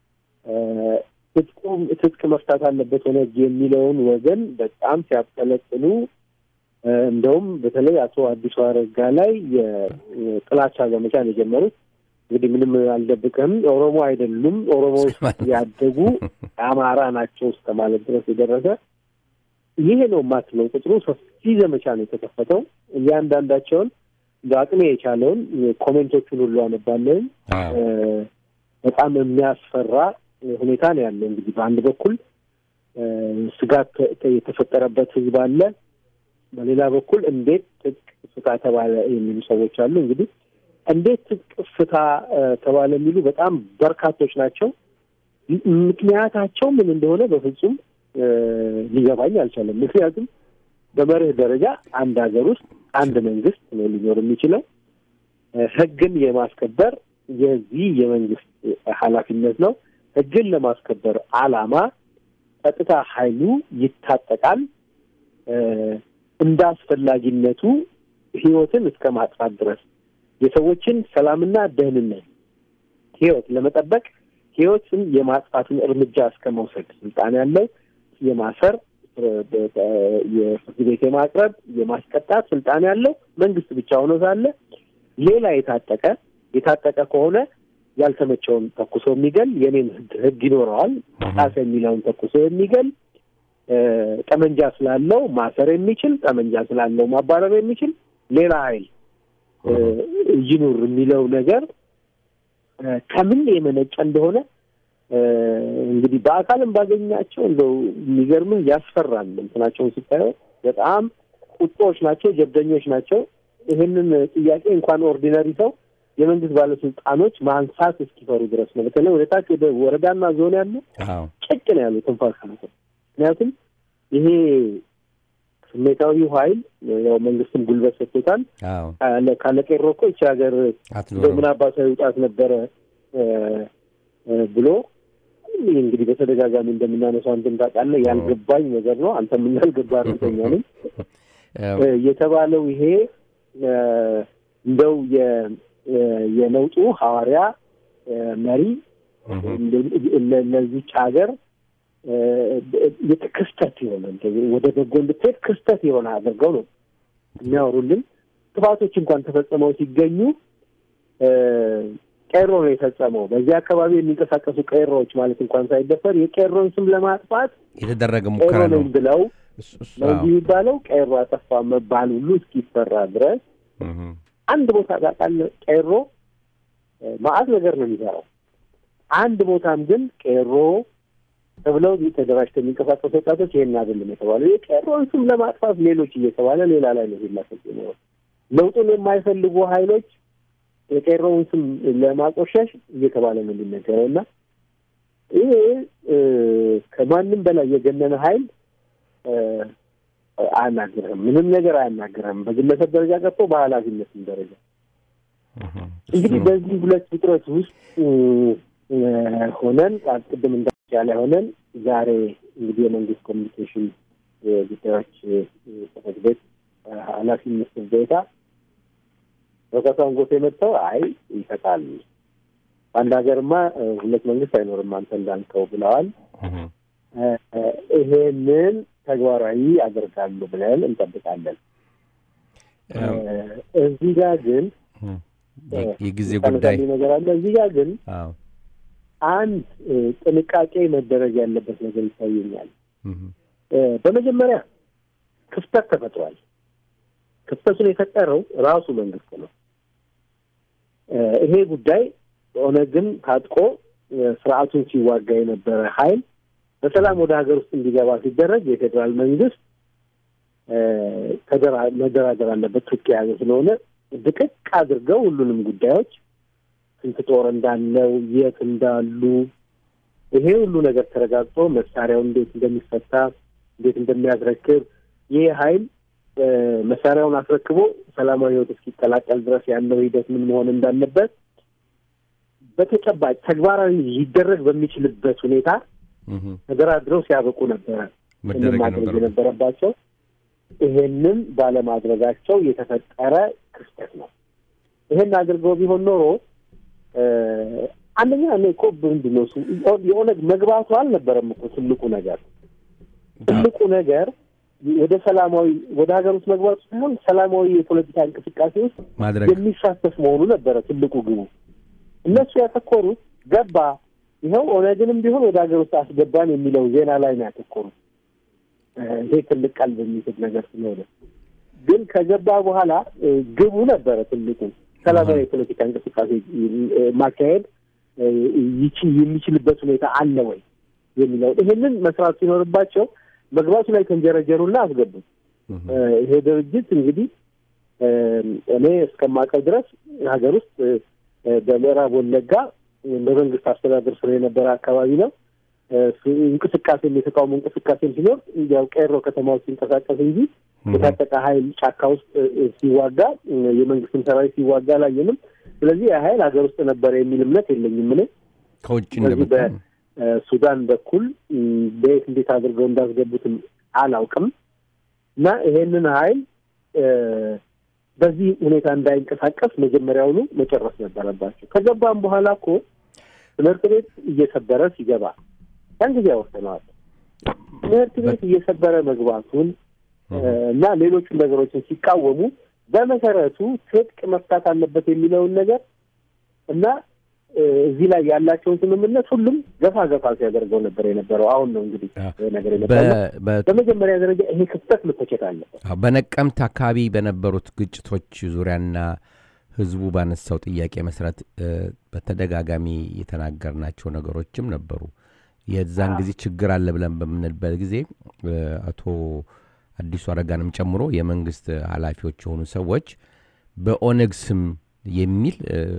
ትጥቁ ትጥቅ መፍታት አለበት ኦነግ የሚለውን ወገን በጣም ሲያብጠለጥሉ እንደውም በተለይ አቶ አዲሱ አረጋ ላይ የጥላቻ ዘመቻ ነው የጀመሩት። እንግዲህ ምንም አልደብቅም፣ ኦሮሞ አይደሉም፣ ኦሮሞ ውስጥ ያደጉ አማራ ናቸው እስከ ማለት ድረስ የደረሰ ይሄ ነው የማትለው ቁጥሩ ሰፊ ዘመቻ ነው የተከፈተው። እያንዳንዳቸውን እንደ አቅሜ የቻለውን ኮሜንቶቹን ሁሉ አነባለን። በጣም የሚያስፈራ ሁኔታ ነው ያለው። እንግዲህ በአንድ በኩል ስጋት የተፈጠረበት ህዝብ አለ። በሌላ በኩል እንዴት ትጥቅ ፍታ ተባለ የሚሉ ሰዎች አሉ። እንግዲህ እንዴት ትጥቅ ፍታ ተባለ የሚሉ በጣም በርካቶች ናቸው። ምክንያታቸው ምን እንደሆነ በፍጹም ሊገባኝ አልቻለም። ምክንያቱም በመርህ ደረጃ አንድ ሀገር ውስጥ አንድ መንግስት ነው ሊኖር የሚችለው። ህግን የማስከበር የዚህ የመንግስት ኃላፊነት ነው። ህግን ለማስከበር አላማ ጸጥታ ኃይሉ ይታጠቃል። እንደ አስፈላጊነቱ ህይወትን እስከ ማጥፋት ድረስ የሰዎችን ሰላምና ደህንነት ህይወት ለመጠበቅ ህይወትን የማጥፋትን እርምጃ እስከ መውሰድ ስልጣን ያለው የማሰር የፍርድ ቤት የማቅረብ የማስቀጣት ስልጣን ያለው መንግስት ብቻ ሆኖ ሳለ ሌላ የታጠቀ የታጠቀ ከሆነ ያልተመቸውን ተኩሶ የሚገል የኔን ህግ ህግ ይኖረዋል ጣሰ የሚለውን ተኩሶ የሚገል ጠመንጃ ስላለው ማሰር የሚችል ጠመንጃ ስላለው ማባረር የሚችል ሌላ ኃይል ይኑር የሚለው ነገር ከምን የመነጨ እንደሆነ እንግዲህ በአካልም ባገኛቸው እንደው የሚገርምህ ያስፈራል። እንትናቸውን ስታየው በጣም ቁጦዎች ናቸው፣ ጀብደኞች ናቸው። ይህንን ጥያቄ እንኳን ኦርዲነሪ ሰው የመንግስት ባለስልጣኖች ማንሳት እስኪፈሩ ድረስ ነው። በተለይ ወደ ታች ወደ ወረዳና ዞን ያሉ ጭቅ ነው ያሉ ትንፋሽ ነው። ምክንያቱም ይሄ ስሜታዊው ኃይል ያው መንግስትም ጉልበት ሰጥቶታል። ካለ ቄሮ እኮ ይቺ ሀገር ምን አባቷ ይውጣት ነበረ ብሎ እንግዲህ በተደጋጋሚ እንደምናነሳው አንተም ታውቃለህ። ያልገባኝ ነገር ነው። አንተም ያልገባ እርግጠኛ ነኝ። የተባለው ይሄ እንደው የለውጡ ሐዋርያ መሪ ለዚች ሀገር ክስተት የሆነ ወደ በጎ እንድትሄድ ክስተት የሆነ አድርገው ነው የሚያወሩልን። ጥፋቶች እንኳን ተፈጽመው ሲገኙ ቄሮ ነው የፈጸመው። በዚህ አካባቢ የሚንቀሳቀሱ ቄሮዎች ማለት እንኳን ሳይደፈር የቄሮን ስም ለማጥፋት የተደረገ ሙከራ ቄሮ ነው ነኝ ብለው ነው እንጂ የሚባለው ቄሮ አጠፋ መባል ሁሉ እስኪፈራ ድረስ አንድ ቦታ ታውቃለህ፣ ቄሮ ማአት ነገር ነው የሚሰራው። አንድ ቦታም ግን ቄሮ ተብለው ተደራጅተው የሚንቀሳቀሱ ወጣቶች ይሄን አይደለም የተባለው የቄሮን ስም ለማጥፋት ሌሎች እየተባለ ሌላ ላይ ነው ሲላሰጥ ነው። ለውጡን የማይፈልጉ ኃይሎች የቄሮውን ስም ለማቆሸሽ እየተባለ ነው የሚነገረው እና ይሄ ከማንም በላይ የገነነ ኃይል አያናግርህም። ምንም ነገር አያናግርህም። በግለሰብ ደረጃ ቀርቶ በኃላፊነትም ደረጃ እንግዲህ በዚህ ሁለት ውጥረት ውስጥ ሆነን ቅድም እንዳለ ሆነን ዛሬ እንግዲህ የመንግስት ኮሚኒኬሽን ጉዳዮች ጽሕፈት ቤት ኃላፊ ሚኒስትር ዴኤታ ፕሮፌሰር አንጎቴ መጥተው አይ ይፈታል፣ በአንድ ሀገርማ ሁለት መንግስት አይኖርም አንተ እንዳልከው ብለዋል። ይሄንን ተግባራዊ ያደርጋሉ ብለን እንጠብቃለን። እዚህ ጋር ግን የጊዜ ጉዳይ ነገር አለ። እዚህ ጋር ግን አዎ አንድ ጥንቃቄ መደረግ ያለበት ነገር ይታየኛል። በመጀመሪያ ክፍተት ተፈጥሯል። ክፍተቱን የፈጠረው ራሱ መንግስት ነው። ይሄ ጉዳይ ኦነግን ታጥቆ ስርዓቱን ሲዋጋ የነበረ ኃይል በሰላም ወደ ሀገር ውስጥ እንዲገባ ሲደረግ የፌዴራል መንግስት መደራደር አለበት ትጥቅ የያዘ ስለሆነ ድቅቅ አድርገው ሁሉንም ጉዳዮች ስንት ጦር እንዳለው የት እንዳሉ ይሄ ሁሉ ነገር ተረጋግጦ መሳሪያው እንዴት እንደሚፈታ እንዴት እንደሚያስረክብ ይህ ኃይል መሳሪያውን አስረክቦ ሰላማዊ ህይወት እስኪቀላቀል ድረስ ያለው ሂደት ምን መሆን እንዳለበት በተጨባጭ ተግባራዊ ሊደረግ በሚችልበት ሁኔታ ተደራድረው ሲያበቁ ነበረ መደረግ ማድረግ የነበረው የነበረባቸው። ይሄንን ባለማድረጋቸው የተፈጠረ ክስተት ነው። ይሄን አድርገው ቢሆን ኖሮ አንደኛ እኔ እኮ ምንድን ነው እሱ የኦነግ መግባቱ አልነበረም እኮ ትልቁ ነገር ትልቁ ነገር ወደ ሰላማዊ ወደ ሀገር ውስጥ መግባቱ ሳይሆን ሰላማዊ የፖለቲካ እንቅስቃሴ ውስጥ ማድረግ የሚሳተፍ መሆኑ ነበረ ትልቁ ግቡ። እነሱ ያተኮሩት ገባ ይኸው ኦነግንም ቢሆን ወደ ሀገር ውስጥ አስገባን የሚለው ዜና ላይ ነው ያተኮሩት። ይሄ ትልቅ ቃል በሚስብ ነገር ስለሆነ ግን ከገባ በኋላ ግቡ ነበረ ትልቁ ሰላማዊ የፖለቲካ እንቅስቃሴ ማካሄድ ይችል የሚችልበት ሁኔታ አለ ወይ የሚለው ይሄንን መስራት ሲኖርባቸው መግባቱ ላይ ተንጀረጀሩና አስገቡት። ይሄ ድርጅት እንግዲህ እኔ እስከማውቀው ድረስ ሀገር ውስጥ በምዕራብ ወለጋ በመንግስት አስተዳደር ስር የነበረ አካባቢ ነው። እንቅስቃሴም የተቃውሞ እንቅስቃሴም ሲኖር እንዲያው ቄሮ ከተማ ውስጥ ሲንቀሳቀስ እንጂ የታጠቀ ኃይል ጫካ ውስጥ ሲዋጋ የመንግስትን ሰራዊት ሲዋጋ አላየንም። ስለዚህ ያ ኃይል ሀገር ውስጥ ነበረ የሚል እምነት የለኝም እኔ ከውጭ ስለዚህ እንደመጣ በሱዳን በኩል በየት እንዴት አድርገው እንዳስገቡትም አላውቅም እና ይሄንን ኃይል በዚህ ሁኔታ እንዳይንቀሳቀስ መጀመሪያውኑ መጨረስ ነበረባቸው። ከገባም በኋላ እኮ ትምህርት ቤት እየሰበረ ሲገባ ያን ጊዜ ያወሰነዋል። ትምህርት ቤት እየሰበረ መግባቱን እና ሌሎቹን ነገሮችን ሲቃወሙ በመሰረቱ ትጥቅ መፍታት አለበት የሚለውን ነገር እና እዚህ ላይ ያላቸውን ስምምነት ሁሉም ገፋ ገፋ ሲያደርገው ነበር የነበረው። አሁን ነው እንግዲህ ነገር የነበረው። በመጀመሪያ ደረጃ ይሄ ክፍተት መተቸት አለበት። በነቀምት አካባቢ በነበሩት ግጭቶች ዙሪያና ህዝቡ ባነሳው ጥያቄ መሰረት በተደጋጋሚ የተናገርናቸው ነገሮችም ነበሩ። የዛን ጊዜ ችግር አለ ብለን በምንልበት ጊዜ አቶ አዲሱ አረጋንም ጨምሮ የመንግስት ኃላፊዎች የሆኑ ሰዎች በኦነግ ስም የሚል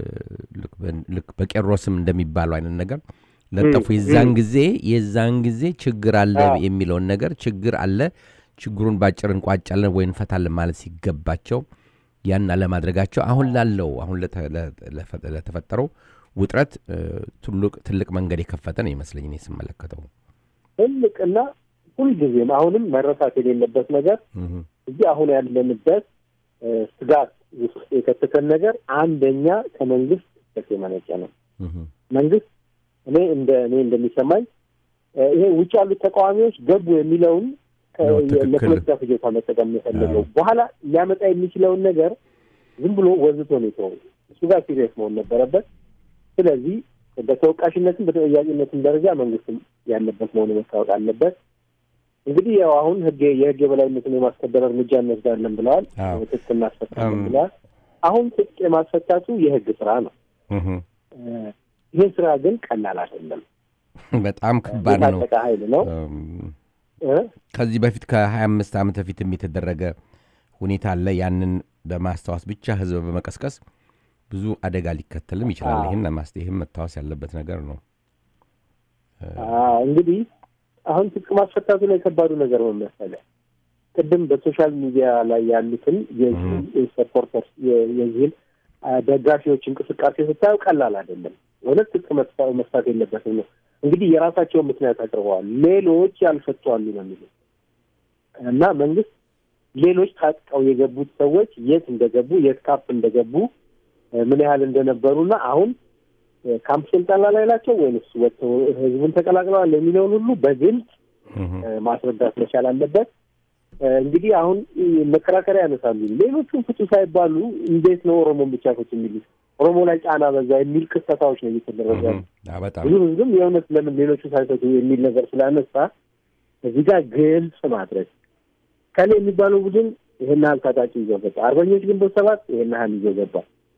ልክ በቄሮ ስም እንደሚባለው አይነት ነገር ለጠፉ። የዛን ጊዜ የዛን ጊዜ ችግር አለ የሚለውን ነገር ችግር አለ፣ ችግሩን ባጭር እንቋጫለን ወይ እንፈታለን ማለት ሲገባቸው ያን አለማድረጋቸው አሁን ላለው አሁን ለተፈጠረው ውጥረት ትልቅ መንገድ የከፈተ ነው ይመስለኝ እኔ ስመለከተው። ትልቅ እና ሁልጊዜም አሁንም መረሳት የሌለበት ነገር እዚህ አሁን ያለንበት ስጋት ውስጥ የከተተን ነገር አንደኛ ከመንግስት ስህተት የመነጨ ነው። መንግስት እኔ እንደ እኔ እንደሚሰማኝ ይሄ ውጭ ያሉት ተቃዋሚዎች ገቡ የሚለውን ለፖለቲካ ፍጆታ መጠቀም የፈለገው በኋላ ሊያመጣ የሚችለውን ነገር ዝም ብሎ ወዝቶ ነው የተወው። እሱ ጋር ሲሪየስ መሆን ነበረበት። ስለዚህ በተወቃሽነትም በተጠያቂነትም ደረጃ መንግስትም ያለበት መሆኑ መታወቅ አለበት። እንግዲህ ያው አሁን ህግ የህግ የበላይነትን የማስከበር እርምጃ እንወስዳለን ብለዋል። ትጥቅ እናስፈታለን ብለዋል። አሁን ትጥቅ የማስፈታቱ የህግ ስራ ነው። ይሄ ስራ ግን ቀላል አይደለም። በጣም ከባድ ነው። የታጠቀ ኃይል ነው። ከዚህ በፊት ከሀያ አምስት ዓመት በፊትም የተደረገ ሁኔታ አለ። ያንን በማስታወስ ብቻ ህዝብ በመቀስቀስ ብዙ አደጋ ሊከተልም ይችላል። ይህን ይህም መታወስ ያለበት ነገር ነው። እንግዲህ አሁን ትጥቅ ማስፈታቱ ላይ ከባዱ ነገር ምን መሰለህ? ቅድም በሶሻል ሚዲያ ላይ ያሉትን ሰፖርተርስ የዚህን ደጋፊዎች እንቅስቃሴ ስታየው ቀላል አይደለም። እውነት ትጥቅ መፍታት የለበትም ነው እንግዲህ የራሳቸውን ምክንያት አቅርበዋል። ሌሎች ያልፈቱ አሉ ነው የሚሉት እና መንግስት ሌሎች ታጥቀው የገቡት ሰዎች የት እንደገቡ የት ካምፕ እንደገቡ ምን ያህል እንደነበሩና አሁን ካምፕ ስልጠና ላይ ናቸው ወይንስ ወጥተው ህዝቡን ተቀላቅለዋል የሚለውን ሁሉ በግልጽ ማስረዳት መቻል አለበት። እንግዲህ አሁን መከራከሪያ ያነሳሉ። ሌሎቹም ፍቱ ሳይባሉ እንዴት ነው ኦሮሞን ብቻ ፍቱ የሚሉት? ኦሮሞ ላይ ጫና በዛ የሚል ክስተታዎች ነው እየተደረገ ያሉ። ብዙ ህዝብም የእውነት ለምን ሌሎቹ ሳይፈቱ የሚል ነገር ስላነሳ እዚህ ጋር ግልጽ ማድረግ ከሌ የሚባለው ቡድን ይሄን ያህል ታጣቂ ይዞ ገባ፣ አርበኞች ግንቦት ሰባት ይሄን ያህል ይዞ ገባ፣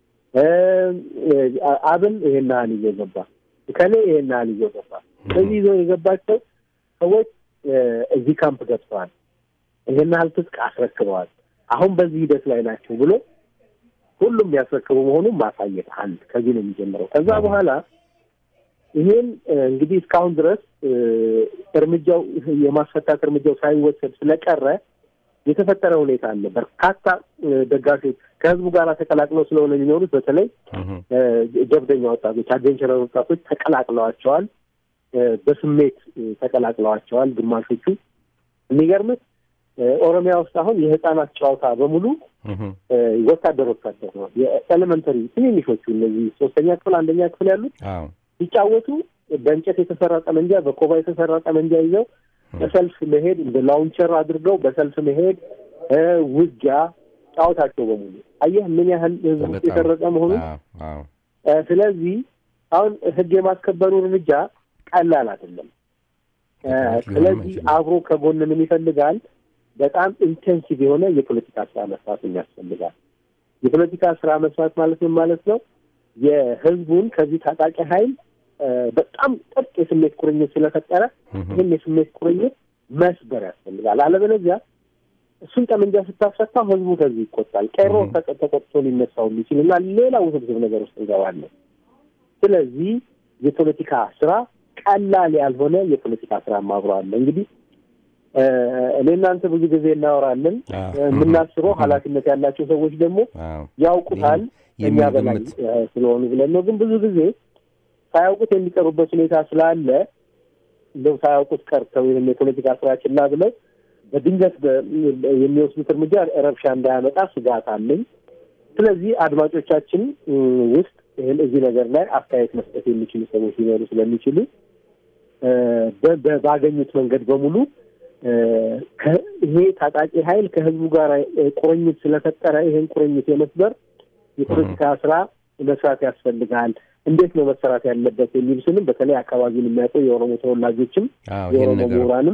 አብን ይሄን ያህል ይዞ ገባ፣ ከሌ ይሄን ያህል ይዞ ገባ። ስለዚህ ይዞ የገባቸው ሰዎች እዚህ ካምፕ ገብተዋል፣ ይሄን ያህል ትጥቅ አስረክበዋል፣ አሁን በዚህ ሂደት ላይ ናቸው ብሎ ሁሉም ያስረክቡ መሆኑን ማሳየት አንድ ከዚህ ነው የሚጀምረው። ከዛ በኋላ ይሄን እንግዲህ እስካሁን ድረስ እርምጃው የማስፈታት እርምጃው ሳይወሰድ ስለቀረ የተፈጠረ ሁኔታ አለ። በርካታ ደጋፊዎች ከህዝቡ ጋር ተቀላቅለው ስለሆነ የሚኖሩት በተለይ ጀብደኛ ወጣቶች፣ አድቬንቸረር ወጣቶች ተቀላቅለዋቸዋል። በስሜት ተቀላቅለዋቸዋል። ግማሾቹ የሚገርምህ ኦሮሚያ ውስጥ አሁን የህፃናት ጨዋታ በሙሉ ወታደር ወታደር ነው። የኤሌመንተሪ ትንንሾቹ እነዚህ ሶስተኛ ክፍል አንደኛ ክፍል ያሉት ሲጫወቱ በእንጨት የተሰራ ጠመንጃ፣ በኮባ የተሰራ ጠመንጃ ይዘው በሰልፍ መሄድ እንደ ላውንቸር አድርገው በሰልፍ መሄድ ውጊያ ጫወታቸው በሙሉ አየህ ምን ያህል ህዝብ ውስጥ የሰረጸ መሆኑን። ስለዚህ አሁን ህግ የማስከበሩ እርምጃ ቀላል አይደለም። ስለዚህ አብሮ ከጎን ምን ይፈልጋል? በጣም ኢንቴንሲቭ የሆነ የፖለቲካ ስራ መስራት ያስፈልጋል። የፖለቲካ ስራ መስራት ማለት ምን ማለት ነው? የህዝቡን ከዚህ ታጣቂ ኃይል በጣም ጥብቅ የስሜት ቁርኝት ስለፈጠረ ይህን የስሜት ቁርኝት መስበር ያስፈልጋል። አለበለዚያ እሱን ጠመንጃ ስታስፈታ ህዝቡ ከዚህ ይቆጣል። ቀሮ ተቆጥቶ ሊነሳው የሚችል እና ሌላ ውስብስብ ነገር ውስጥ እንገባለን። ስለዚህ የፖለቲካ ስራ ቀላል ያልሆነ የፖለቲካ ስራ ማብረዋለ እንግዲህ እኔ እናንተ ብዙ ጊዜ እናወራለን። የምናስበው ኃላፊነት ያላቸው ሰዎች ደግሞ ያውቁታል እኛ በላይ ስለሆኑ ብለን ነው። ግን ብዙ ጊዜ ሳያውቁት የሚቀሩበት ሁኔታ ስላለ እንደው ሳያውቁት ቀርተው ይህን የፖለቲካ ስራ ችላ ብለው በድንገት የሚወስዱት እርምጃ ረብሻ እንዳያመጣ ስጋት አለኝ። ስለዚህ አድማጮቻችን ውስጥ ይህን እዚህ ነገር ላይ አስተያየት መስጠት የሚችሉ ሰዎች ሊኖሩ ስለሚችሉ ባገኙት መንገድ በሙሉ ይሄ ታጣቂ ኃይል ከህዝቡ ጋር ቁርኝት ስለፈጠረ ይሄን ቁርኝት የመስበር የፖለቲካ ስራ መስራት ያስፈልጋል። እንዴት ነው መሰራት ያለበት የሚሉትንም በተለይ አካባቢውን የሚያውቁ የኦሮሞ ተወላጆችም የኦሮሞ ምሁራንም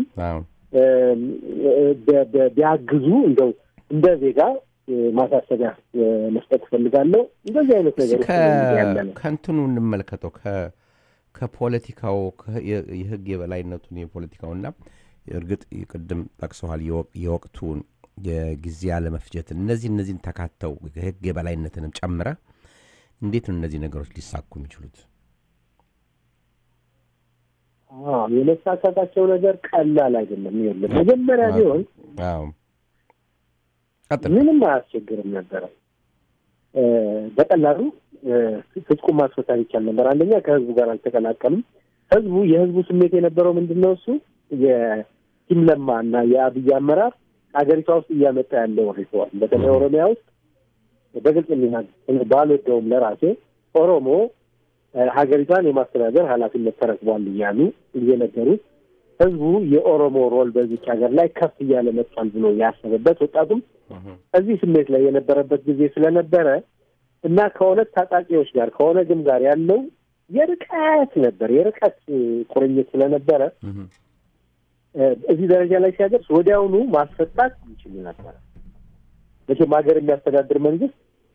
ቢያግዙ እንደው እንደ ዜጋ ማሳሰቢያ መስጠት እፈልጋለው። እንደዚህ አይነት ነገሮች ከእንትኑ እንመልከተው ከፖለቲካው የህግ የበላይነቱን የፖለቲካውና እርግጥ ቅድም ጠቅሰዋል የወቅቱን የጊዜ አለመፍጀትን እነዚህ እነዚህን ተካተው የህግ የበላይነትንም ጨምረ እንዴት ነው እነዚህ ነገሮች ሊሳኩ የሚችሉት? የመሳካታቸው ነገር ቀላል አይደለም። ይኸውልህ መጀመሪያ ቢሆን ምንም አያስቸግርም ነበረ። በቀላሉ ፍጹም ማስፈታት ይቻል ነበር። አንደኛ ከህዝቡ ጋር አልተቀላቀሉም። ህዝቡ የህዝቡ ስሜት የነበረው ምንድን ነው? እሱ የቲም ለማ እና የአብይ አመራር ሀገሪቷ ውስጥ እያመጣ ያለው ሪፎርም በተለይ ኦሮሚያ ውስጥ በግልጽ የሚናገር ባልወደውም ለራሴ ኦሮሞ ሀገሪቷን የማስተዳደር ኃላፊነት ተረክቧል እያሉ እየነገሩት ህዝቡ የኦሮሞ ሮል በዚች ሀገር ላይ ከፍ እያለ መጥቷል ብሎ ያሰበበት ወጣቱም እዚህ ስሜት ላይ የነበረበት ጊዜ ስለነበረ እና ከሁለት ታጣቂዎች ጋር ከኦነግም ጋር ያለው የርቀት ነበር የርቀት ቁርኝት ስለነበረ እዚህ ደረጃ ላይ ሲያደርስ ወዲያውኑ ማስፈታት ይችሉ ነበረ። መቼም ሀገር የሚያስተዳድር መንግስት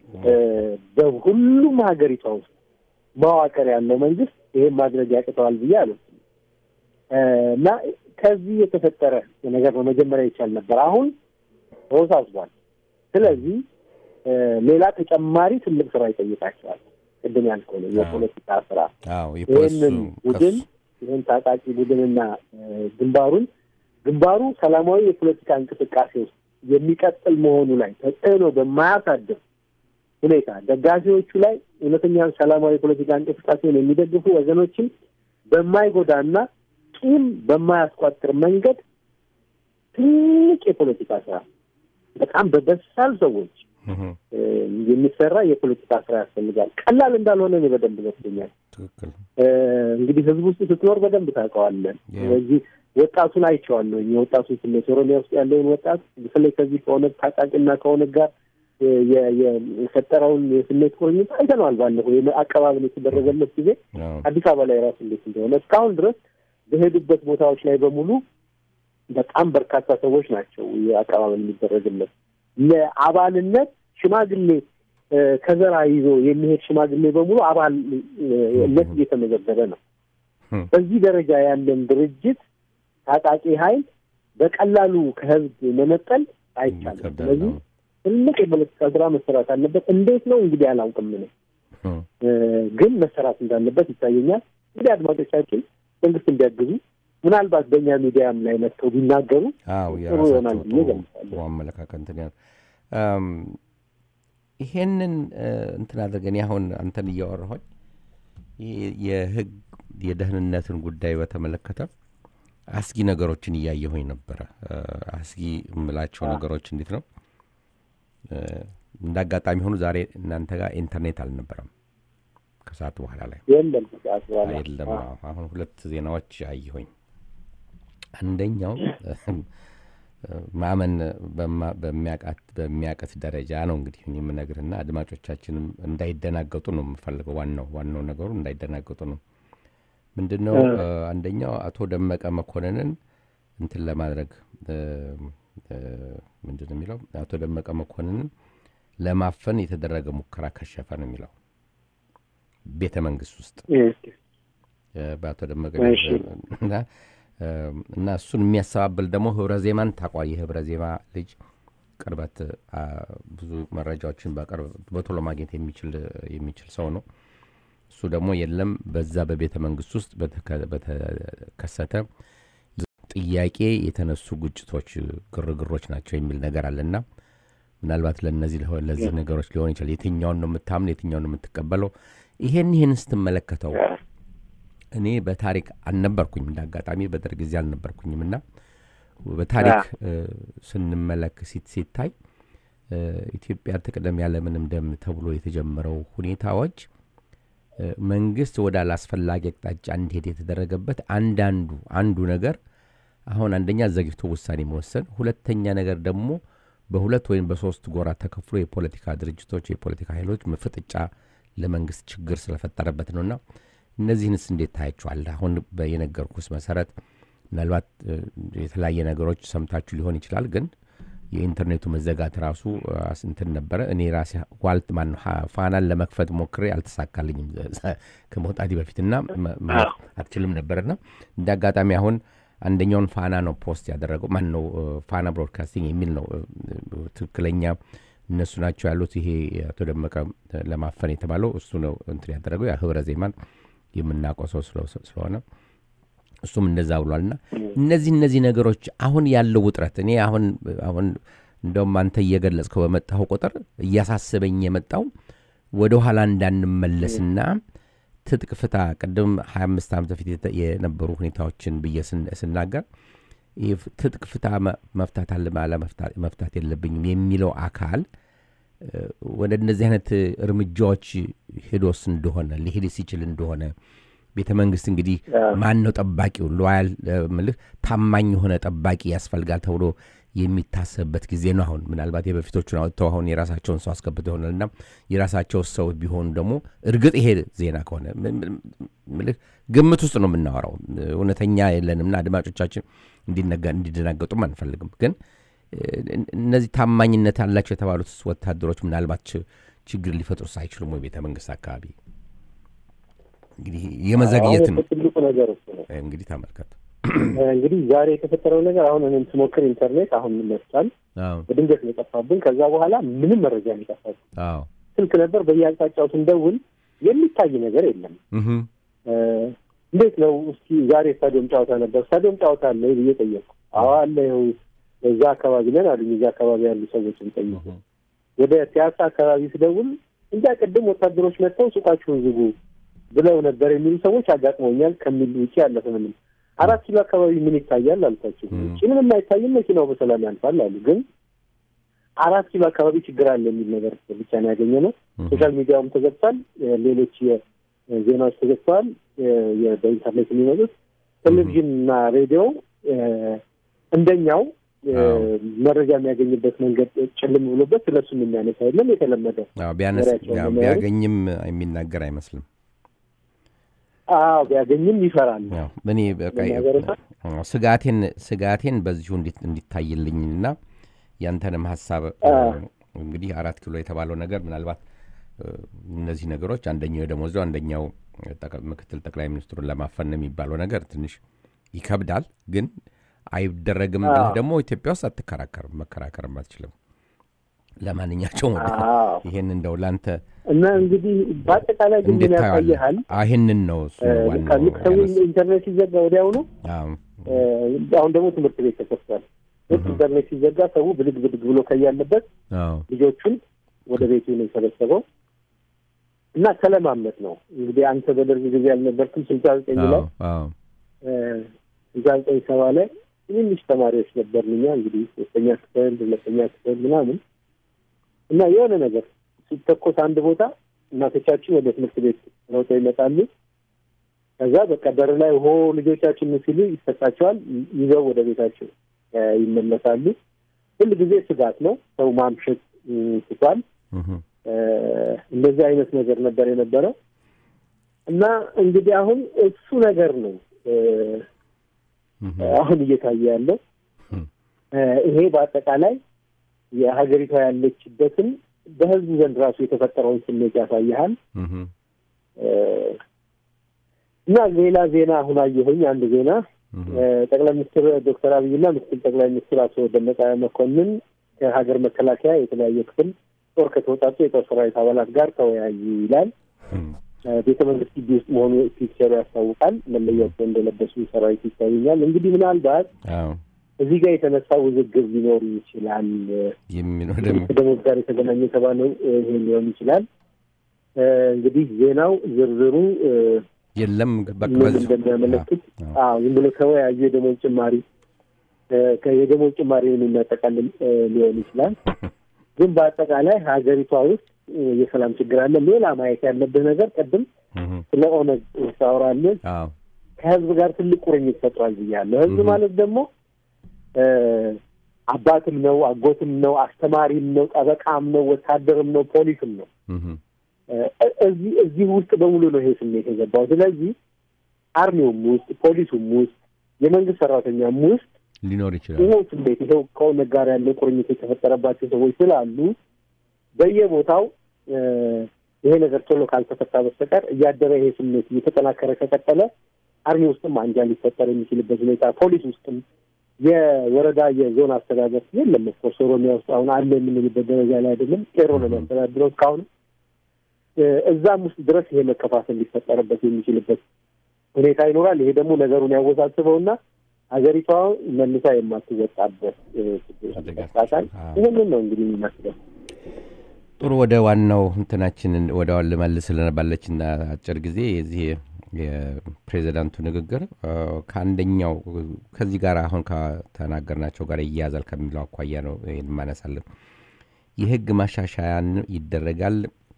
በሁሉም ሀገሪቷ ውስጥ መዋቅር ያለው መንግስት ይሄን ማድረግ ያቅተዋል ብዬ አሉ እና ከዚህ የተፈጠረ ነገር ነው መጀመሪያ ይቻል ነበር። አሁን ተወሳስቧል። ስለዚህ ሌላ ተጨማሪ ትልቅ ስራ ይጠይቃቸዋል። ቅድም ያልከው ነው የፖለቲካ ስራ። ይህንን ቡድን ይህን ታጣቂ ቡድንና ግንባሩን ግንባሩ ሰላማዊ የፖለቲካ እንቅስቃሴ ውስጥ የሚቀጥል መሆኑ ላይ ተጽዕኖ በማያሳድር ሁኔታ ደጋፊዎቹ ላይ እውነተኛ ሰላማዊ የፖለቲካ እንቅስቃሴውን የሚደግፉ ወገኖችን በማይጎዳና ቂም በማያስቋጥር መንገድ ትልቅ የፖለቲካ ስራ በጣም በበሳል ሰዎች የሚሰራ የፖለቲካ ስራ ያስፈልጋል። ቀላል እንዳልሆነ እኔ በደንብ ገብቶኛል። እንግዲህ ህዝብ ውስጥ ስትኖር በደንብ ታውቀዋለህ። ስለዚህ ወጣቱን አይቼዋለሁ። የወጣቱን ስሜት ኦሮሚያ ውስጥ ያለውን ወጣት በተለይ ከዚህ ከኦነግ ታጣቂና ከኦነግ ጋር የፈጠረውን የስሜት ቁርኝት አይተነዋል። ባለፈው አቀባበል የተደረገለት ጊዜ አዲስ አበባ ላይ ራሱ እንዴት እንደሆነ እስካሁን ድረስ በሄዱበት ቦታዎች ላይ በሙሉ በጣም በርካታ ሰዎች ናቸው አቀባበል የሚደረግለት። ለአባልነት ሽማግሌ ከዘራ ይዞ የሚሄድ ሽማግሌ በሙሉ አባልነት እየተመዘገበ ነው። በዚህ ደረጃ ያለን ድርጅት ታጣቂ ኃይል በቀላሉ ከህዝብ መነጠል አይቻልም። ስለዚህ ትልቅ የፖለቲካ ስራ መሰራት አለበት። እንዴት ነው እንግዲህ አላውቅም ነው፣ ግን መሰራት እንዳለበት ይታየኛል። እንግዲህ አድማጮቻችን መንግስት እንዲያግዙ ምናልባት በእኛ ሚዲያም ላይ መጥተው ቢናገሩ ጥሩ ይሆናል ብዬ ገምታለሁ። አመለካከት እንትን ያል ይሄንን እንትን አድርገን አሁን አንተን እያወራሁኝ የህግ የደህንነትን ጉዳይ በተመለከተ አስጊ ነገሮችን እያየሁኝ ነበረ። አስጊ የምላቸው ነገሮች እንዴት ነው? እንደ አጋጣሚ ሆኑ ዛሬ እናንተ ጋር ኢንተርኔት አልነበረም ከሰዓት በኋላ ላይ የለም ከሰዓት በኋላ የለም። አሁን ሁለት ዜናዎች አየሁኝ። አንደኛው ማመን በሚያቀት ደረጃ ነው እንግዲህ የምነግርህና አድማጮቻችንም እንዳይደናገጡ ነው የምፈልገው። ዋናው ዋናው ነገሩ እንዳይደናገጡ ነው። ምንድን ነው አንደኛው አቶ ደመቀ መኮንንን እንትን ለማድረግ ምንድን ነው የሚለው አቶ ደመቀ መኮንንን ለማፈን የተደረገ ሙከራ ከሸፈ ነው የሚለው ቤተ መንግስት ውስጥ በአቶ ደመቀ እና እሱን የሚያስተባብል ደግሞ ህብረ ዜማን ታቋል። የህብረ ዜማ ልጅ ቅርበት ብዙ መረጃዎችን በቶሎ ማግኘት የሚችል ሰው ነው። እሱ ደግሞ የለም በዛ በቤተ መንግስት ውስጥ በተከሰተ ጥያቄ የተነሱ ግጭቶች፣ ግርግሮች ናቸው የሚል ነገር አለና ምናልባት ለእነዚህ ለዚህ ነገሮች ሊሆን ይችላል። የትኛውን ነው የምታምን፣ የትኛውን ነው የምትቀበለው? ይሄን ይህን ስትመለከተው እኔ በታሪክ አልነበርኩኝም፣ እንደ አጋጣሚ በደርግ ጊዜ አልነበርኩኝም እና በታሪክ ስንመለክ ሲታይ ኢትዮጵያ ትቅደም ያለምንም ደም ተብሎ የተጀመረው ሁኔታዎች መንግስት ወደ አላስፈላጊ አቅጣጫ እንዲሄድ የተደረገበት አንዳንዱ አንዱ ነገር አሁን አንደኛ ዘግይቶ ውሳኔ መወሰን፣ ሁለተኛ ነገር ደግሞ በሁለት ወይም በሶስት ጎራ ተከፍሎ የፖለቲካ ድርጅቶች የፖለቲካ ኃይሎች ፍጥጫ ለመንግስት ችግር ስለፈጠረበት ነውና እነዚህንስ እንዴት ታያቸዋል? አሁን የነገርኩስ መሰረት ምናልባት የተለያየ ነገሮች ሰምታችሁ ሊሆን ይችላል ግን የኢንተርኔቱ መዘጋት ራሱ እንትን ነበረ። እኔ ራሴ ዋልት ማን ፋናን ለመክፈት ሞክሬ አልተሳካልኝም ከመውጣቴ በፊትና አትችልም ነበርና እንደ አጋጣሚ አሁን አንደኛውን ፋና ነው ፖስት ያደረገው ማን ነው ፋና ብሮድካስቲንግ የሚል ነው ትክክለኛ እነሱ ናቸው ያሉት። ይሄ አቶ ደመቀ ለማፈን የተባለው እሱ ነው እንትን ያደረገው ያ ህብረ ዜማን የምናውቀው ሰው ስለሆነ እሱም እንደዛ ብሏልና እነዚህ እነዚህ ነገሮች አሁን ያለው ውጥረት እኔ አሁን አሁን እንደውም አንተ እየገለጽከው በመጣኸው ቁጥር እያሳሰበኝ የመጣው ወደ ኋላ እንዳንመለስና ትጥቅ ፍታ ቅድም 25 ዓመት በፊት የነበሩ ሁኔታዎችን ብዬ ስናገር ትጥቅ ፍታ መፍታት አለ መፍታት የለብኝም የሚለው አካል ወደ እነዚህ አይነት እርምጃዎች ሄዶስ እንደሆነ ሊሄድ ሲችል እንደሆነ ቤተ መንግስት እንግዲህ ማን ነው ጠባቂው? ሎያል ምልህ ታማኝ የሆነ ጠባቂ ያስፈልጋል ተብሎ የሚታሰብበት ጊዜ ነው። አሁን ምናልባት የበፊቶቹን አውጥተው አሁን የራሳቸውን ሰው አስገብተው ይሆናልና የራሳቸው ሰው ቢሆኑ ደግሞ እርግጥ ይሄ ዜና ከሆነ ምልህ ግምት ውስጥ ነው የምናወራው። እውነተኛ የለንምና አድማጮቻችን እንዲደናገጡም አንፈልግም። ግን እነዚህ ታማኝነት አላቸው የተባሉት ወታደሮች ምናልባት ችግር ሊፈጥሩስ አይችሉም ወይ ቤተ መንግስት አካባቢ? እንግዲህ የመዘግየትም ትልቁ ነገር እሱ ነው። እንግዲህ ተመልከት እንግዲህ ዛሬ የተፈጠረው ነገር አሁን እኔም ስሞክር ኢንተርኔት አሁን መጥቷል። በድንገት ነው የጠፋብን። ከዛ በኋላ ምንም መረጃ የሚጠፋብን ስልክ ነበር። በየአቅጣጫው ስንደውል የሚታይ ነገር የለም። እንዴት ነው እስኪ ዛሬ ስታዲየም ጨዋታ ነበር፣ ስታዲየም ጨዋታ አለ ብዬ ጠየቅኩ። አዎ አለ፣ ይኸው እዛ አካባቢ ነን አሉኝ። እዛ አካባቢ ያሉ ሰዎችን ጠየቁ። ወደ ፒያሳ አካባቢ ስደውል እንጃ ቅድም ወታደሮች መጥተው ሱቃችሁን ዝጉ ብለው ነበር የሚሉ ሰዎች አጋጥመውኛል። ከሚል ውጭ ያለፈ ምንም አራት ኪሎ አካባቢ ምን ይታያል አልኳቸው። ውጭ ምንም አይታይም፣ መኪናው በሰላም ያልፋል አሉ። ግን አራት ኪሎ አካባቢ ችግር አለ የሚል ነገር ብቻ ነው ያገኘ ነው። ሶሻል ሚዲያውም ተዘግቷል። ሌሎች ዜናዎች ተዘግተዋል። በኢንተርኔት የሚመጡት ቴሌቪዥን እና ሬዲዮ እንደኛው መረጃ የሚያገኝበት መንገድ ጭልም ብሎበት ስለሱም የሚያነሳ የለም። የተለመደ ቢያገኝም የሚናገር አይመስልም። አዎ ቢያገኝም ይፈራል። እኔ ስጋቴን ስጋቴን በዚሁ እንዲታይልኝና ያንተንም ሀሳብ እንግዲህ አራት ኪሎ የተባለው ነገር ምናልባት እነዚህ ነገሮች አንደኛው የደሞዝ አንደኛው ምክትል ጠቅላይ ሚኒስትሩን ለማፈን የሚባለው ነገር ትንሽ ይከብዳል። ግን አይደረግም ብለህ ደግሞ ኢትዮጵያ ውስጥ አትከራከርም፣ መከራከርም አትችልም። ለማንኛቸውም ይሄን እንደው ለአንተ እና እንግዲህ በአጠቃላይ ግን ምን ያሳይሃል? ይህንን ነው እሱ ሰው ኢንተርኔት ሲዘጋ ወዲያውኑ አሁን ደግሞ ትምህርት ቤት ተከፍቷል። ልክ ኢንተርኔት ሲዘጋ ሰው ብድግ ብድግ ብሎ ከያለበት ልጆቹን ወደ ቤቱ ነው የሰበሰበው እና ተለማመድ ነው እንግዲህ አንተ በደርግ ጊዜ አልነበርክም። ስልሳ ዘጠኝ ላይ ስልሳ ዘጠኝ ሰባ ላይ ትንንሽ ተማሪዎች ነበርንኛ እንግዲህ ሶስተኛ ክፍል ሁለተኛ ክፍል ምናምን እና የሆነ ነገር ሲተኮስ አንድ ቦታ እናቶቻችን ወደ ትምህርት ቤት ሮጠው ይመጣሉ። ከዛ በቃ በር ላይ ሆ ልጆቻችን ሲሉ ይሰጣቸዋል። ይዘው ወደ ቤታቸው ይመለሳሉ። ሁል ጊዜ ስጋት ነው። ሰው ማምሸት ትቷል። እንደዚህ አይነት ነገር ነበር የነበረው እና እንግዲህ አሁን እሱ ነገር ነው አሁን እየታየ ያለው። ይሄ በአጠቃላይ የሀገሪቷ ያለችበትን በህዝቡ ዘንድ ራሱ የተፈጠረውን ስሜት ያሳይሃል። እና ሌላ ዜና አሁን አየሁኝ። አንድ ዜና ጠቅላይ ሚኒስትር ዶክተር አብይና ምክትል ጠቅላይ ሚኒስትር አቶ ደመቀ መኮንን ከሀገር መከላከያ የተለያየ ክፍል ጦር ከተወጣጡ የጦር ሰራዊት አባላት ጋር ተወያዩ ይላል። ቤተ መንግስት ግቢ ውስጥ መሆኑ ፒክቸሩ ያስታውቃል። መለያቸው እንደለበሱ ሰራዊት ይታዩኛል። እንግዲህ ምናልባት እዚህ ጋር የተነሳ ውዝግብ ሊኖር ይችላል። ከደሞዝ ጋር የተገናኘ የተባለው ይሄ ሊሆን ይችላል። እንግዲህ ዜናው ዝርዝሩ የለም እንደሚያመለክት ዝም ብሎ ተወያዩ የደሞዝ ጭማሪ የደሞዝ ጭማሪውን የሚያጠቃልል ሊሆን ይችላል። ግን በአጠቃላይ ሀገሪቷ ውስጥ እ፣ የሰላም ችግር አለ። ሌላ ማየት ያለብህ ነገር ቅድም እህ፣ ስለ ኦነግ ሳወራለን አዎ ከህዝብ ጋር ትልቅ ቁርኝት ፈጥሯል ብያለሁ። ህዝብ Mhm. ማለት ደግሞ እ፣ አባትም ነው፣ አጎትም ነው፣ አስተማሪም ነው፣ ጠበቃም ነው፣ ወታደርም ነው፣ ፖሊስም ነው። እህ፣ እ፣ እዚህ እዚህ ውስጥ በሙሉ ነው ይሄ ስሜት የገባው። ስለዚህ አርሚውም ውስጥ ፖሊሱም ውስጥ የመንግስት ሰራተኛም ውስጥ ሊኖር ይችላል። ይኸው ስሜት ይኸው ከኦነግ ጋር ያለው ቁርኝት የተፈጠረባቸው ሰዎች ስላሉ በየቦታው እ፣ ይሄ ነገር ቶሎ ካልተፈታ በስተቀር እያደረ ይሄ ስሜት እየተጠናከረ ከቀጠለ አርሚ ውስጥም አንጃ ሊፈጠር የሚችልበት ሁኔታ፣ ፖሊስ ውስጥም የወረዳ የዞን አስተዳደር የለም። ኦፍኮርስ ኦሮሚያ ውስጥ አሁን አለ የምንልበት ደረጃ ላይ አይደለም። ቄሮ ነው የሚያስተዳድረው እስካሁን። እ፣ እዛም ውስጥ ድረስ ይሄ መከፋፈል ሊፈጠርበት የሚችልበት ሁኔታ ይኖራል። ይሄ ደግሞ ነገሩን ያወሳስበውና ሀገሪቷ መልሳ የማትወጣበት እ፣ ችግር ውስጥ አደጋ ይከታታል። አዎ። ይህንን ነው እንግዲህ የሚመስለው። ጥሩ ወደ ዋናው እንትናችንን ወደ ዋን ልመልስ ስለነባለችና አጭር ጊዜ የዚህ የፕሬዚዳንቱ ንግግር አ፣ ከአንደኛው ከዚህ ጋር አሁን ከተናገርናቸው ጋር ይያዛል ከሚለው አኳያ ነው ይህን ማነሳለን። የህግ ማሻሻያን ይደረጋል።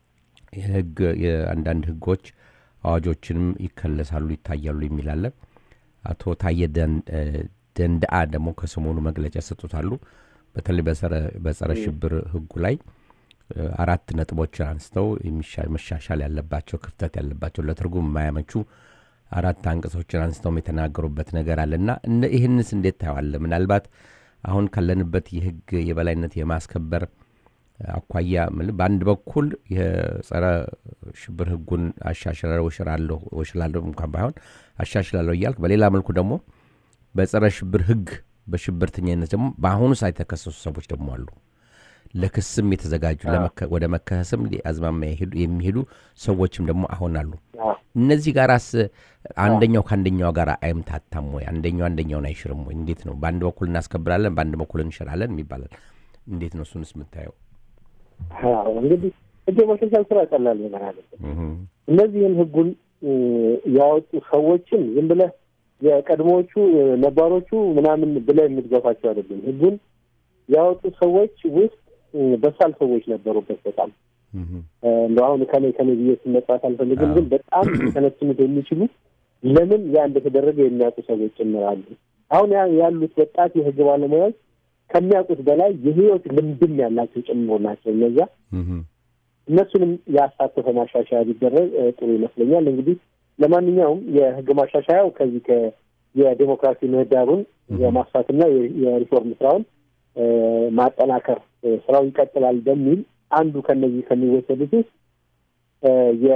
የህግ የአንዳንድ ህጎች አዋጆችንም ይከለሳሉ፣ ይታያሉ የሚላለ አቶ ታየ ደን- እ፣ ደንደአ ደግሞ ከሰሞኑ መግለጫ ሰጡታሉ። በተለይ በጸረ- በጸረ ሽብር ህጉ ላይ እ፣ አራት ነጥቦችን አንስተው የሚሻ- መሻሻል ያለባቸው ክፍተት ያለባቸው ለትርጉም የማያመቹ አራት አንቀጾችን አንስተውም የተናገሩበት ነገር አለና እነ- ይህንስ እንዴት ታየዋለ? ምናልባት አሁን ካለንበት የህግ የበላይነት የማስከበር አኳያ ምል- በአንድ በኩል የጸረ ሽብር ህጉን አሻሽላለሁ እሽራለሁ እሽላለሁ እንኳን ባይሆን አሻሽላለሁ እያልክ በሌላ መልኩ ደግሞ በጸረ ሽብር ህግ በሽብርተኝነት ደግሞ በአሁኑ ሰዓት የተከሰሱ ሰዎች ደግሞ አሉ። ለክስም የተዘጋጁ ለመከ- ወደ መከሰስም አዝማሚያ የሄዱ- የሚሄዱ ሰዎችም ደግሞ አሁን አሉ። አዎ። እነዚህ ጋራስ አንደኛው ከአንደኛው ጋር አይምታታም ወይ? አንደኛው አንደኛውን አይሽርም ወይ? እንዴት ነው? በአንድ በኩል እናስከብራለን፣ በአንድ በኩል እንሽራለን የሚባላል። እንዴት ነው እሱንስ የምታየው? አዎ፣ እንግዲህ ህግ የማሻሻል ስራ ቀላል ነገር አለ። እህ፣ እነዚህን ህጉን እ፣ ያወጡ ሰዎችን ዝም ብለህ የቀድሞዎቹ እ፣ ነባሮቹ ምናምን ብለህ የምትገፋቸው አይደለም። ህጉን ያወጡ ሰዎች ውስጥ እ፣ በሳል ሰዎች ነበሩበት በጣም እህ፣ እ፣ እንደው አሁን ከኔ ከኔ ብዬ ስመጥራት አልፈልግም፣ ግን በጣም ሊተነትኑት የሚችሉ ለምን ያ እንደተደረገ የሚያውቁ ሰዎች ጭምራሉ። አሁን ያ- ያሉት ወጣት የህግ ባለሙያዎች ከሚያውቁት በላይ የህይወት ልምድም ያላቸው ጭምሮ ናቸው እነዚያ እህ፣ እነሱንም ያሳተፈ ማሻሻያ ቢደረግ እ፣ ጥሩ ይመስለኛል። እንግዲህ ለማንኛውም የህግ ማሻሻያው ከዚህ ከ የዴሞክራሲ ምህዳሩን የማስፋትና የ- የሪፎርም ስራውን እ፣ ማጠናከር እ፣ ስራው ይቀጥላል በሚል አንዱ ከነዚህ ከሚወሰዱት ውስጥ እ፣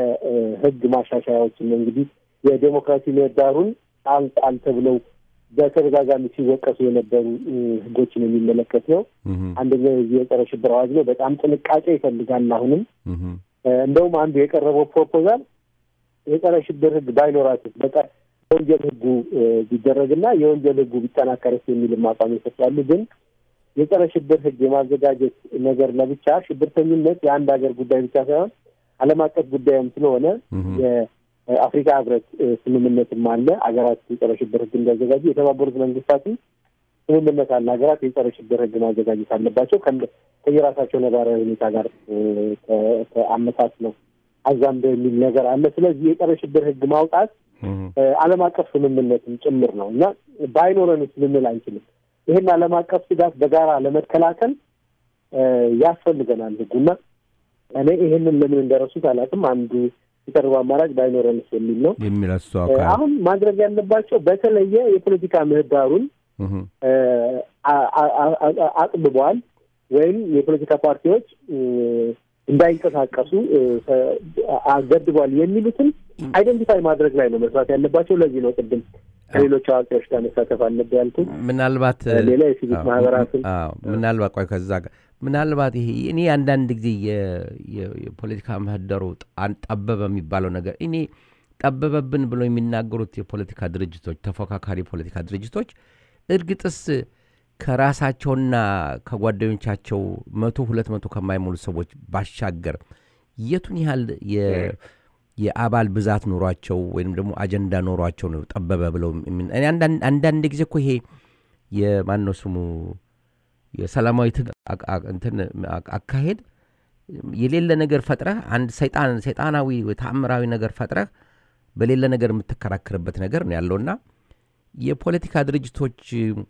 የህግ ማሻሻያዎችን እንግዲህ የዴሞክራሲ ምህዳሩን ጣል ጣል ተብለው በተደጋጋሚ ሲወቀሱ የነበሩ እ፣ ህጎችን የሚመለከት ነው። እህ፣ አንደኛው የዚህ የጸረ ሽብር አዋጅ ነው። በጣም ጥንቃቄ ይፈልጋል። አሁንም እህ፣ እ፣ እንደውም አንዱ የቀረበው ፕሮፖዛል የጸረ ሽብር ህግ ባይኖራትስ በቀር የወንጀል ህጉ እ፣ ቢደረግና የወንጀል ህጉ ቢጠናከርስ የሚልም አቋም ይሰጣሉ። ግን የጸረ ሽብር ህግ የማዘጋጀት ነገር ለብቻ ሽብርተኝነት የአንድ ሀገር ጉዳይ ብቻ ሳይሆን ዓለም አቀፍ ጉዳይም ስለሆነ እህ፣ የአፍሪካ ህብረት እ፣ ስምምነትም አለ። ሀገራት የጸረ ሽብር ህግ እንዲያዘጋጁ የተባበሩት መንግስታትም ስምምነት አለ። ሀገራት የጸረ ሽብር ህግ ማዘጋጀት አለባቸው ከእንደ- ከየራሳቸው ነባራዊ ሁኔታ ጋር እ፣ ከ- ከአመታት ነው አዛምደው የሚል ነገር አለ። ስለዚህ የጸረ ሽብር ህግ ማውጣት እህ፣ እ፣ ዓለም አቀፍ ስምምነትም ጭምር ነው እና ባይኖረንስ ልንል አንችልም። ይህን ዓለም አቀፍ ስጋት በጋራ ለመከላከል እ፣ ያስፈልገናል ህጉና እኔ ይህንን ለምን እንደረሱት አላውቅም። አንዱ የቀረበ አማራጭ ባይኖረንስ የሚል ነው። የሚል እሱ እ፣ አካል አሁን ማድረግ ያለባቸው በተለየ የፖለቲካ ምህዳሩን እህ፣ እ፣ አ- አ- አ- አ- አጥብበዋል ወይም የፖለቲካ ፓርቲዎች እ፣ እንዳይንቀሳቀሱ እ፣ አ- አገድበዋል የሚሉትን አይደንቲፋይ ማድረግ ላይ ነው መስራት ያለባቸው። ለዚህ ነው ቅድም ከሌሎች አዋቂዎች ጋር መሳተፍ አለብህ ያልኩት። ምናልባት ሌላ የሲቪክ አዎ፣ ማህበራትን አዎ፣ ምናልባት ቆይ ከዛ ጋር ምናልባት ይሄ እኔ አንዳንድ ጊዜ የ- የ- የፖለቲካ ምህዳሩ ጣን- ጠበበ የሚባለው ነገር እኔ ጠበበብን ብሎ የሚናገሩት የፖለቲካ ድርጅቶች ተፎካካሪ የፖለቲካ ድርጅቶች እርግጥስ ከራሳቸውና ከጓደኞቻቸው መቶ ሁለት መቶ ከማይሞሉ ሰዎች ባሻገር የቱን ያህል የ- የአባል ብዛት ኖሯቸው ወይም ደግሞ አጀንዳ ኖሯቸው ነው ጠበበ ብለው የሚ- እኔ አንዳንድ- አንዳንድ ጊዜ እኮ ይሄ የማን ነው ስሙ የሰላማዊ ትግል አ- አ- እንትን አ- አካሄድ የሌለ ነገር ፈጥረህ አንድ ሰይጣን ሰይጣናዊ ወይ ተአምራዊ ነገር ፈጥረህ በሌለ ነገር የምትከራከርበት ነገር ነው ያለውና የፖለቲካ ድርጅቶች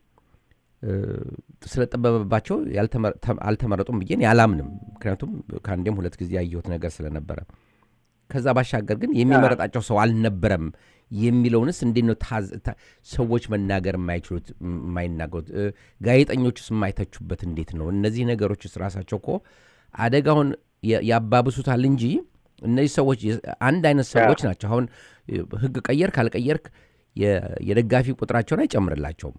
እ፣ ስለጠበበባቸው ያልተመ- ተ- አልተመረጡም ብዬ እኔ አላምንም። ምክንያቱም ከአንዴም ሁለት ጊዜ ያየሁት ነገር ስለነበረ ከዛ ባሻገር ግን የሚመረጣቸው ሰው አልነበረም የሚለውንስ እንዴት ነው ታዝ- ታ- ሰዎች መናገር የማይችሉት የማይናገሩት እ፣ ጋዜጠኞችስ የማይተቹበት እንዴት ነው? እነዚህ ነገሮችስ ራሳቸው እኮ አደጋውን ያ- ያባብሱታል እንጂ እነዚህ ሰዎች የ- አንድ አይነት ሰዎች ናቸው። አሁን እ፣ ህግ ቀየርክ አልቀየርክ የ- የደጋፊ ቁጥራቸውን አይጨምርላቸውም።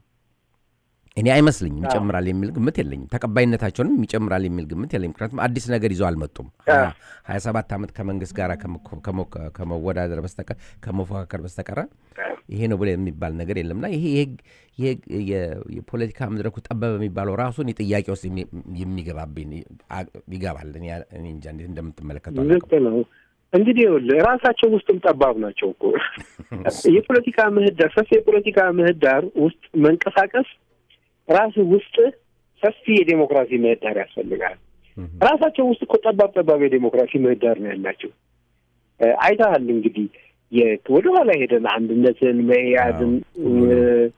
እኔ አይመስልኝም ይጨምራል የሚል ግምት የለኝም። ተቀባይነታቸውንም ይጨምራል የሚል ግምት የለኝም። ምክንያቱም አዲስ ነገር ይዘው አልመጡም። ሀያ ሰባት ዓመት ከመንግስት ጋር ከመ- ከመ- ከመወዳደር በስተቀር ከመፎካከር በስተቀረ ይሄ ነው ብሎ የሚባል ነገር የለምና ይሄ የህግ- የህግ- የ- የፖለቲካ መድረኩ ጠበበ የሚባለው ራሱን የጥያቄ ውስጥ የሚ- የሚገባብኝ አ- ይገባል። እኔ እኔ እንጃ እንዴት እንደምትመለከተው ልክ ነው። እንግዲህ ይኸውልህ ራሳቸው ውስጥም ጠባብ ናቸው እኮ የፖለቲካ ምህዳር ሰፊ የፖለቲካ ምህዳር ውስጥ መንቀሳቀስ ራስ ውስጥ ሰፊ የዴሞክራሲ ምህዳር ያስፈልጋል። ራሳቸው ውስጥ እኮ ጠባብ ጠባብ የዴሞክራሲ ምህዳር ነው ያላቸው። እ፣ አይተሃል እንግዲህ የ- ወደኋላ ሄደን አንድነትን፣ መኢአድን እ፣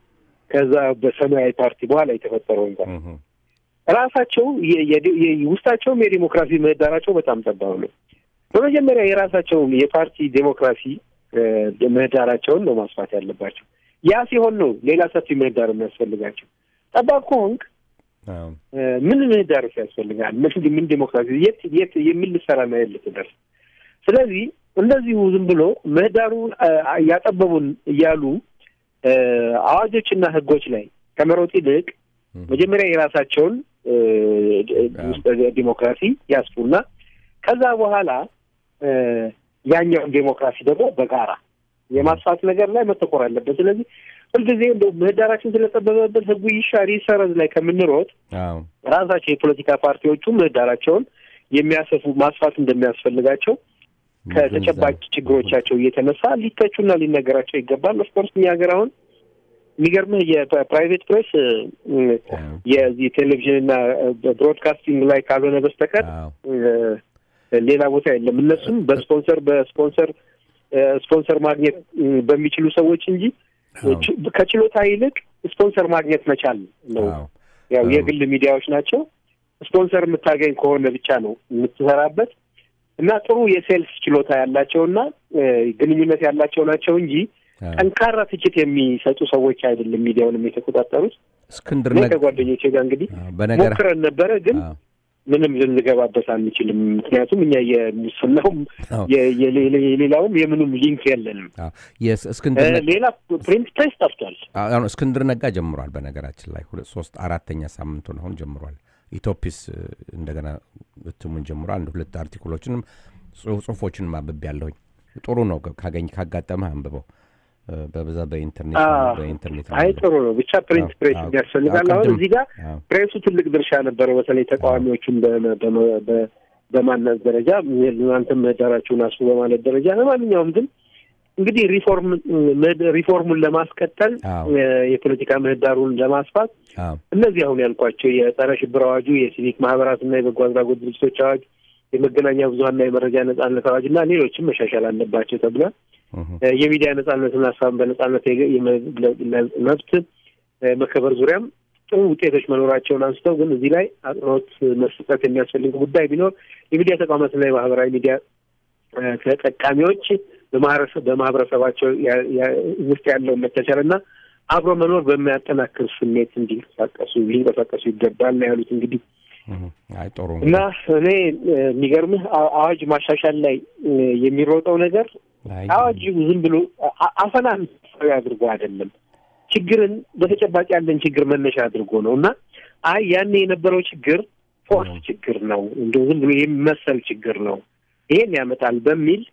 ከዛ በሰማያዊ ፓርቲ በኋላ የተፈጠረው እንኳን እህ፣ ራሳቸው የ- የ- የ- ውስጣቸውም የዴሞክራሲ ምህዳራቸው በጣም ጠባብ ነው። በመጀመሪያ የራሳቸውን የፓርቲ ዴሞክራሲ እ፣ ምህዳራቸውን ነው ማስፋት ያለባቸው። ያ ሲሆን ነው ሌላ ሰፊ ምህዳር የሚያስፈልጋቸው። ጠባብ ከሆንክ አዎ፣ እ፣ ምን ምህዳር ያስፈልጋል? ምን ምን ዴሞክራሲ የት የት የሚል ልሰራ ነው ልትደርስ። ስለዚህ እንደዚሁ ዝም ብሎ ምህዳሩን እ፣ ያጠበቡን እያሉ እ፣ አዋጆችና ህጎች ላይ ከመሮጥ ይልቅ መጀመሪያ የራሳቸውን እ፣ ውስጥ ዲሞክራሲ ያስፉና ከዛ በኋላ እ፣ ያኛውን ዴሞክራሲ ደግሞ በጋራ የማስፋት ነገር ላይ መተኮር አለበት። ስለዚህ ሁልጊዜ እንደው ምህዳራችን ስለጠበበበት ህጉ ይሻር ይሰረዝ ላይ ከምንሮጥ አዎ፣ ራሳቸው የፖለቲካ ፓርቲዎቹ ምህዳራቸውን የሚያሰፉ ማስፋት እንደሚያስፈልጋቸው ከተጨባጭ ችግሮቻቸው እየተነሳ ሊተቹና ሊነገራቸው ይገባል። ኦፍኮርስ እኛ ሀገር አሁን የሚገርምህ የፕራይቬት ፕሬስ እ፣ የዚህ ቴሌቪዥንና ብሮድካስቲንግ ላይ ካልሆነ በስተቀር አዎ፣ እ፣ ሌላ ቦታ የለም። እነሱም በስፖንሰር በስፖንሰር እ፣ ስፖንሰር ማግኘት እ፣ በሚችሉ ሰዎች እንጂ አዎ። ች- ከችሎታ ይልቅ ስፖንሰር ማግኘት መቻል ነው። አዎ፣ ያው አዎ። የግል ሚዲያዎች ናቸው። ስፖንሰር የምታገኝ ከሆነ ብቻ ነው የምትሰራበት እና ጥሩ የሴልስ ችሎታ ያላቸውና እ፣ ግንኙነት ያላቸው ናቸው እንጂ አዎ። ጠንካራ ትችት የሚሰጡ ሰዎች አይደለም ሚዲያውንም የተቆጣጠሩት። እስክንድር እኔ ነጋ ከጓደኞቼ ጋር እንግዲህ አዎ፣ በነገር ሞክረን ነበረ ግን አዎ፣ ምንም ልንገባበት አንችልም። ምክንያቱም እኛ የሙስናውም አዎ። የ- የሌ- የሌላውም የምኑም ሊንክ የለንም። አዎ። የስ- እስክንድር እ፣ ነጋ ሌላ ፕሪንት ፕሬስ ጠፍቷል። አሁን እስክንድር ነጋ ጀምሯል። በነገራችን ላይ ሁለት ሶስት አራተኛ ሳምንቱን አሁን ጀምሯል። ኢትዮፒስ እ፣ እንደገና እትሙን ጀምሯል። አንድ ሁለት አርቲክሎችንም ጽሁ- ጽሁፎችንም አንብቤ ያለሁኝ ጥሩ ነው። ካገኝ ካጋጠመህ አንብበው። እ፣ በብዛት በኢንተርኔት አዎ። በኢንተርኔት አይ ጥሩ ነው። ብቻ ፕሪንት አዎ፣ ፕሬስ አዎ። ያስፈልጋል። አዎ፣ አሁን ቅድም- እዚህ ጋር አዎ። ፕሬሱ ትልቅ ድርሻ ነበረው። በተለይ ተቃዋሚዎቹን በ- በ- በ- በማናት ደረጃ እናንተም ምህዳራችሁን አስፉ በማለት ደረጃ ለማንኛውም ግን እንግዲህ ሪፎርም ምህድ- ሪፎርሙን ለማስቀጠል አዎ። እ፣ የፖለቲካ ምህዳሩን ለማስፋት አዎ፣ እነዚህ አሁን ያልኳቸው የጸረ ሽብር አዋጁ፣ የሲቪክ ማህበራትና የበጎ አድራጎት ድርጅቶች አዋጅ፣ የመገናኛ ብዙኃንና የመረጃ ነጻነት አዋጅ እና ሌሎችም መሻሻል አለባቸው ተብሏል። እህ፣ እ፣ የሚዲያ ነጻነትና ሀሳብን በነጻነት የገ- የመግለጽ መብት እ፣ መከበር ዙሪያም ጥሩ ውጤቶች መኖራቸውን አንስተው ግን እዚህ ላይ አጽንኦት መስጠት የሚያስፈልግ ጉዳይ ቢኖር የሚዲያ ተቋማትና የማህበራዊ ሚዲያ እ፣ ተጠቃሚዎች በማህበረሰብ በማህበረሰባቸው ያ- ያ- ውስጥ ያለውን መቻቻል እና አብሮ መኖር በሚያጠናክር ስሜት እንዲንቀሳቀሱ ሊንቀሳቀሱ ይገባል ነው ያሉት። እንግዲህ እህ። አይ ጥሩ እና እኔ እ፣ የሚገርምህ አ- አዋጅ ማሻሻል ላይ እ፣ የሚሮጠው ነገር አይ፣ አዋጅ ዝም ብሎ አ- አፈናን አድርጎ አይደለም፣ ችግርን በተጨባጭ ያለን ችግር መነሻ አድርጎ ነው እና አይ ያኔ የነበረው ችግር ፎርስ ችግር ነው፣ እንደው ዝም ብሎ የሚመሰል ችግር ነው፣ ይሄን ያመጣል በሚል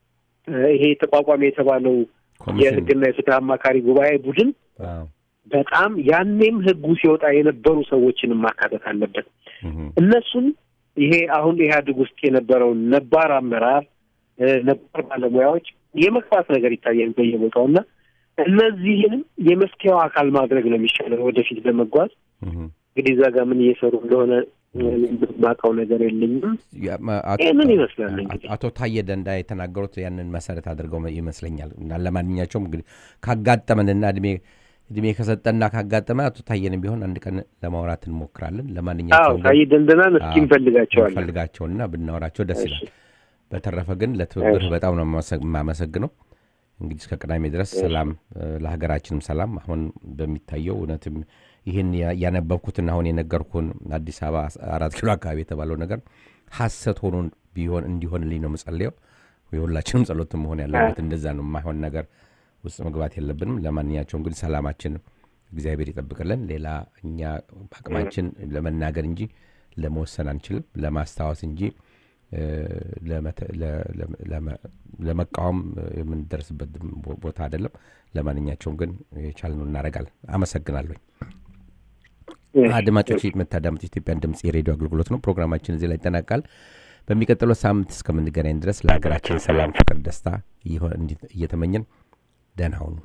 እ፣ ይሄ ተቋቋሚ የተባለው ኮሚሽን የሕግና የፍትህ አማካሪ ጉባኤ ቡድን አዎ፣ በጣም ያኔም ሕጉ ሲወጣ የነበሩ ሰዎችንም ማካተት አለበት። እህ፣ እነሱን ይሄ አሁን ኢህአዴግ ውስጥ የነበረውን ነባር አመራር እ፣ ነባር ባለሙያዎች የመግፋት ነገር ይታያል በየቦታው እና እነዚህንም የመፍትሄው አካል ማድረግ ነው የሚሻለው ወደፊት ለመጓዝ እህ፣ እንግዲህ እዛ ጋር ምን እየሰሩ እንደሆነ ማውቀው ነገር የለኝም። ያ- ማ- አቶ- ይህንን ይመስላል እንግዲህ አቶ ታየ ደንዳ የተናገሩት ያንን መሰረት አድርገው መ- ይመስለኛል። እና ለማንኛቸውም እንግዲህ ካጋጠመንና እድሜ እድሜ ከሰጠና ካጋጠመ አቶ ታየንም ቢሆን አንድ ቀን ለማውራት እንሞክራለን። አዎ ለማንኛቸውም ታዬ ደንደናን እስኪ እንፈልጋቸዋለን። ፈልጋቸውና ብናወራቸው ደስ ይላል። በተረፈ ግን ለትብብርህ በጣም ነው የማመሰግ- የማመሰግነው። እንግዲህ እስከ ቅዳሜ ድረስ ሰላም እ፣ ለሀገራችንም ሰላም። አሁን በሚታየው እውነትም ይህን ያ- ያነበብኩትን አሁን የነገርኩን አዲስ አበባ አራት ኪሎ አካባቢ የተባለው ነገር ሀሰት ሆኖ ቢሆን እንዲሆንልኝ ነው የምጸልየው። የሁላችንም ጸሎት መሆን ያለበት እንደዛ ነው። የማይሆን ነገር ውስጥ መግባት የለብንም። ለማንኛቸውም እንግዲህ ሰላማችን እግዚአብሔር ይጠብቅልን። ሌላ እኛ አቅማችን ለመናገር እንጂ ለመወሰን አንችልም፣ ለማስታወስ እንጂ እ፣ ለመተ- ለ- ለ- ለመ- ለመቃወም የምንደርስበት ቦ- ቦታ አይደለም። ለማንኛቸውም ግን የቻልነው እናደርጋለን። አመሰግናለሁ። አድማጮች የምታዳምጡ ኢትዮጵያን ድምፅ የሬዲዮ አገልግሎት ነው። ፕሮግራማችን እዚህ ላይ ይጠናቃል። በሚቀጥለው ሳምንት እስከምንገናኝ ድረስ ለሀገራችን ሰላም፣ ፍቅር፣ ደስታ ይሆን- እንዲ- እየተመኘን ደህና ሁኑ።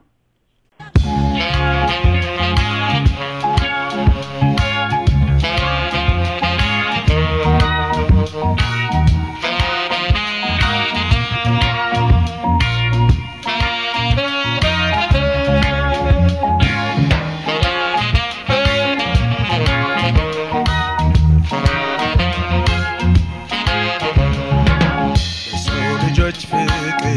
ለሰው ልጆች ፍቅር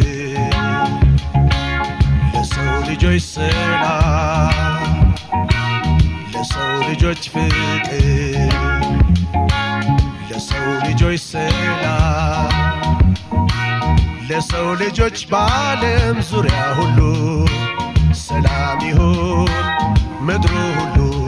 ለሰው ልጆች ሰላም ለሰው ልጆች ፍቅር ለሰው ልጆች ሰላም ለሰው ልጆች በዓለም ዙሪያ ሁሉ ሰላም ይሁን ምድሩ ሁሉ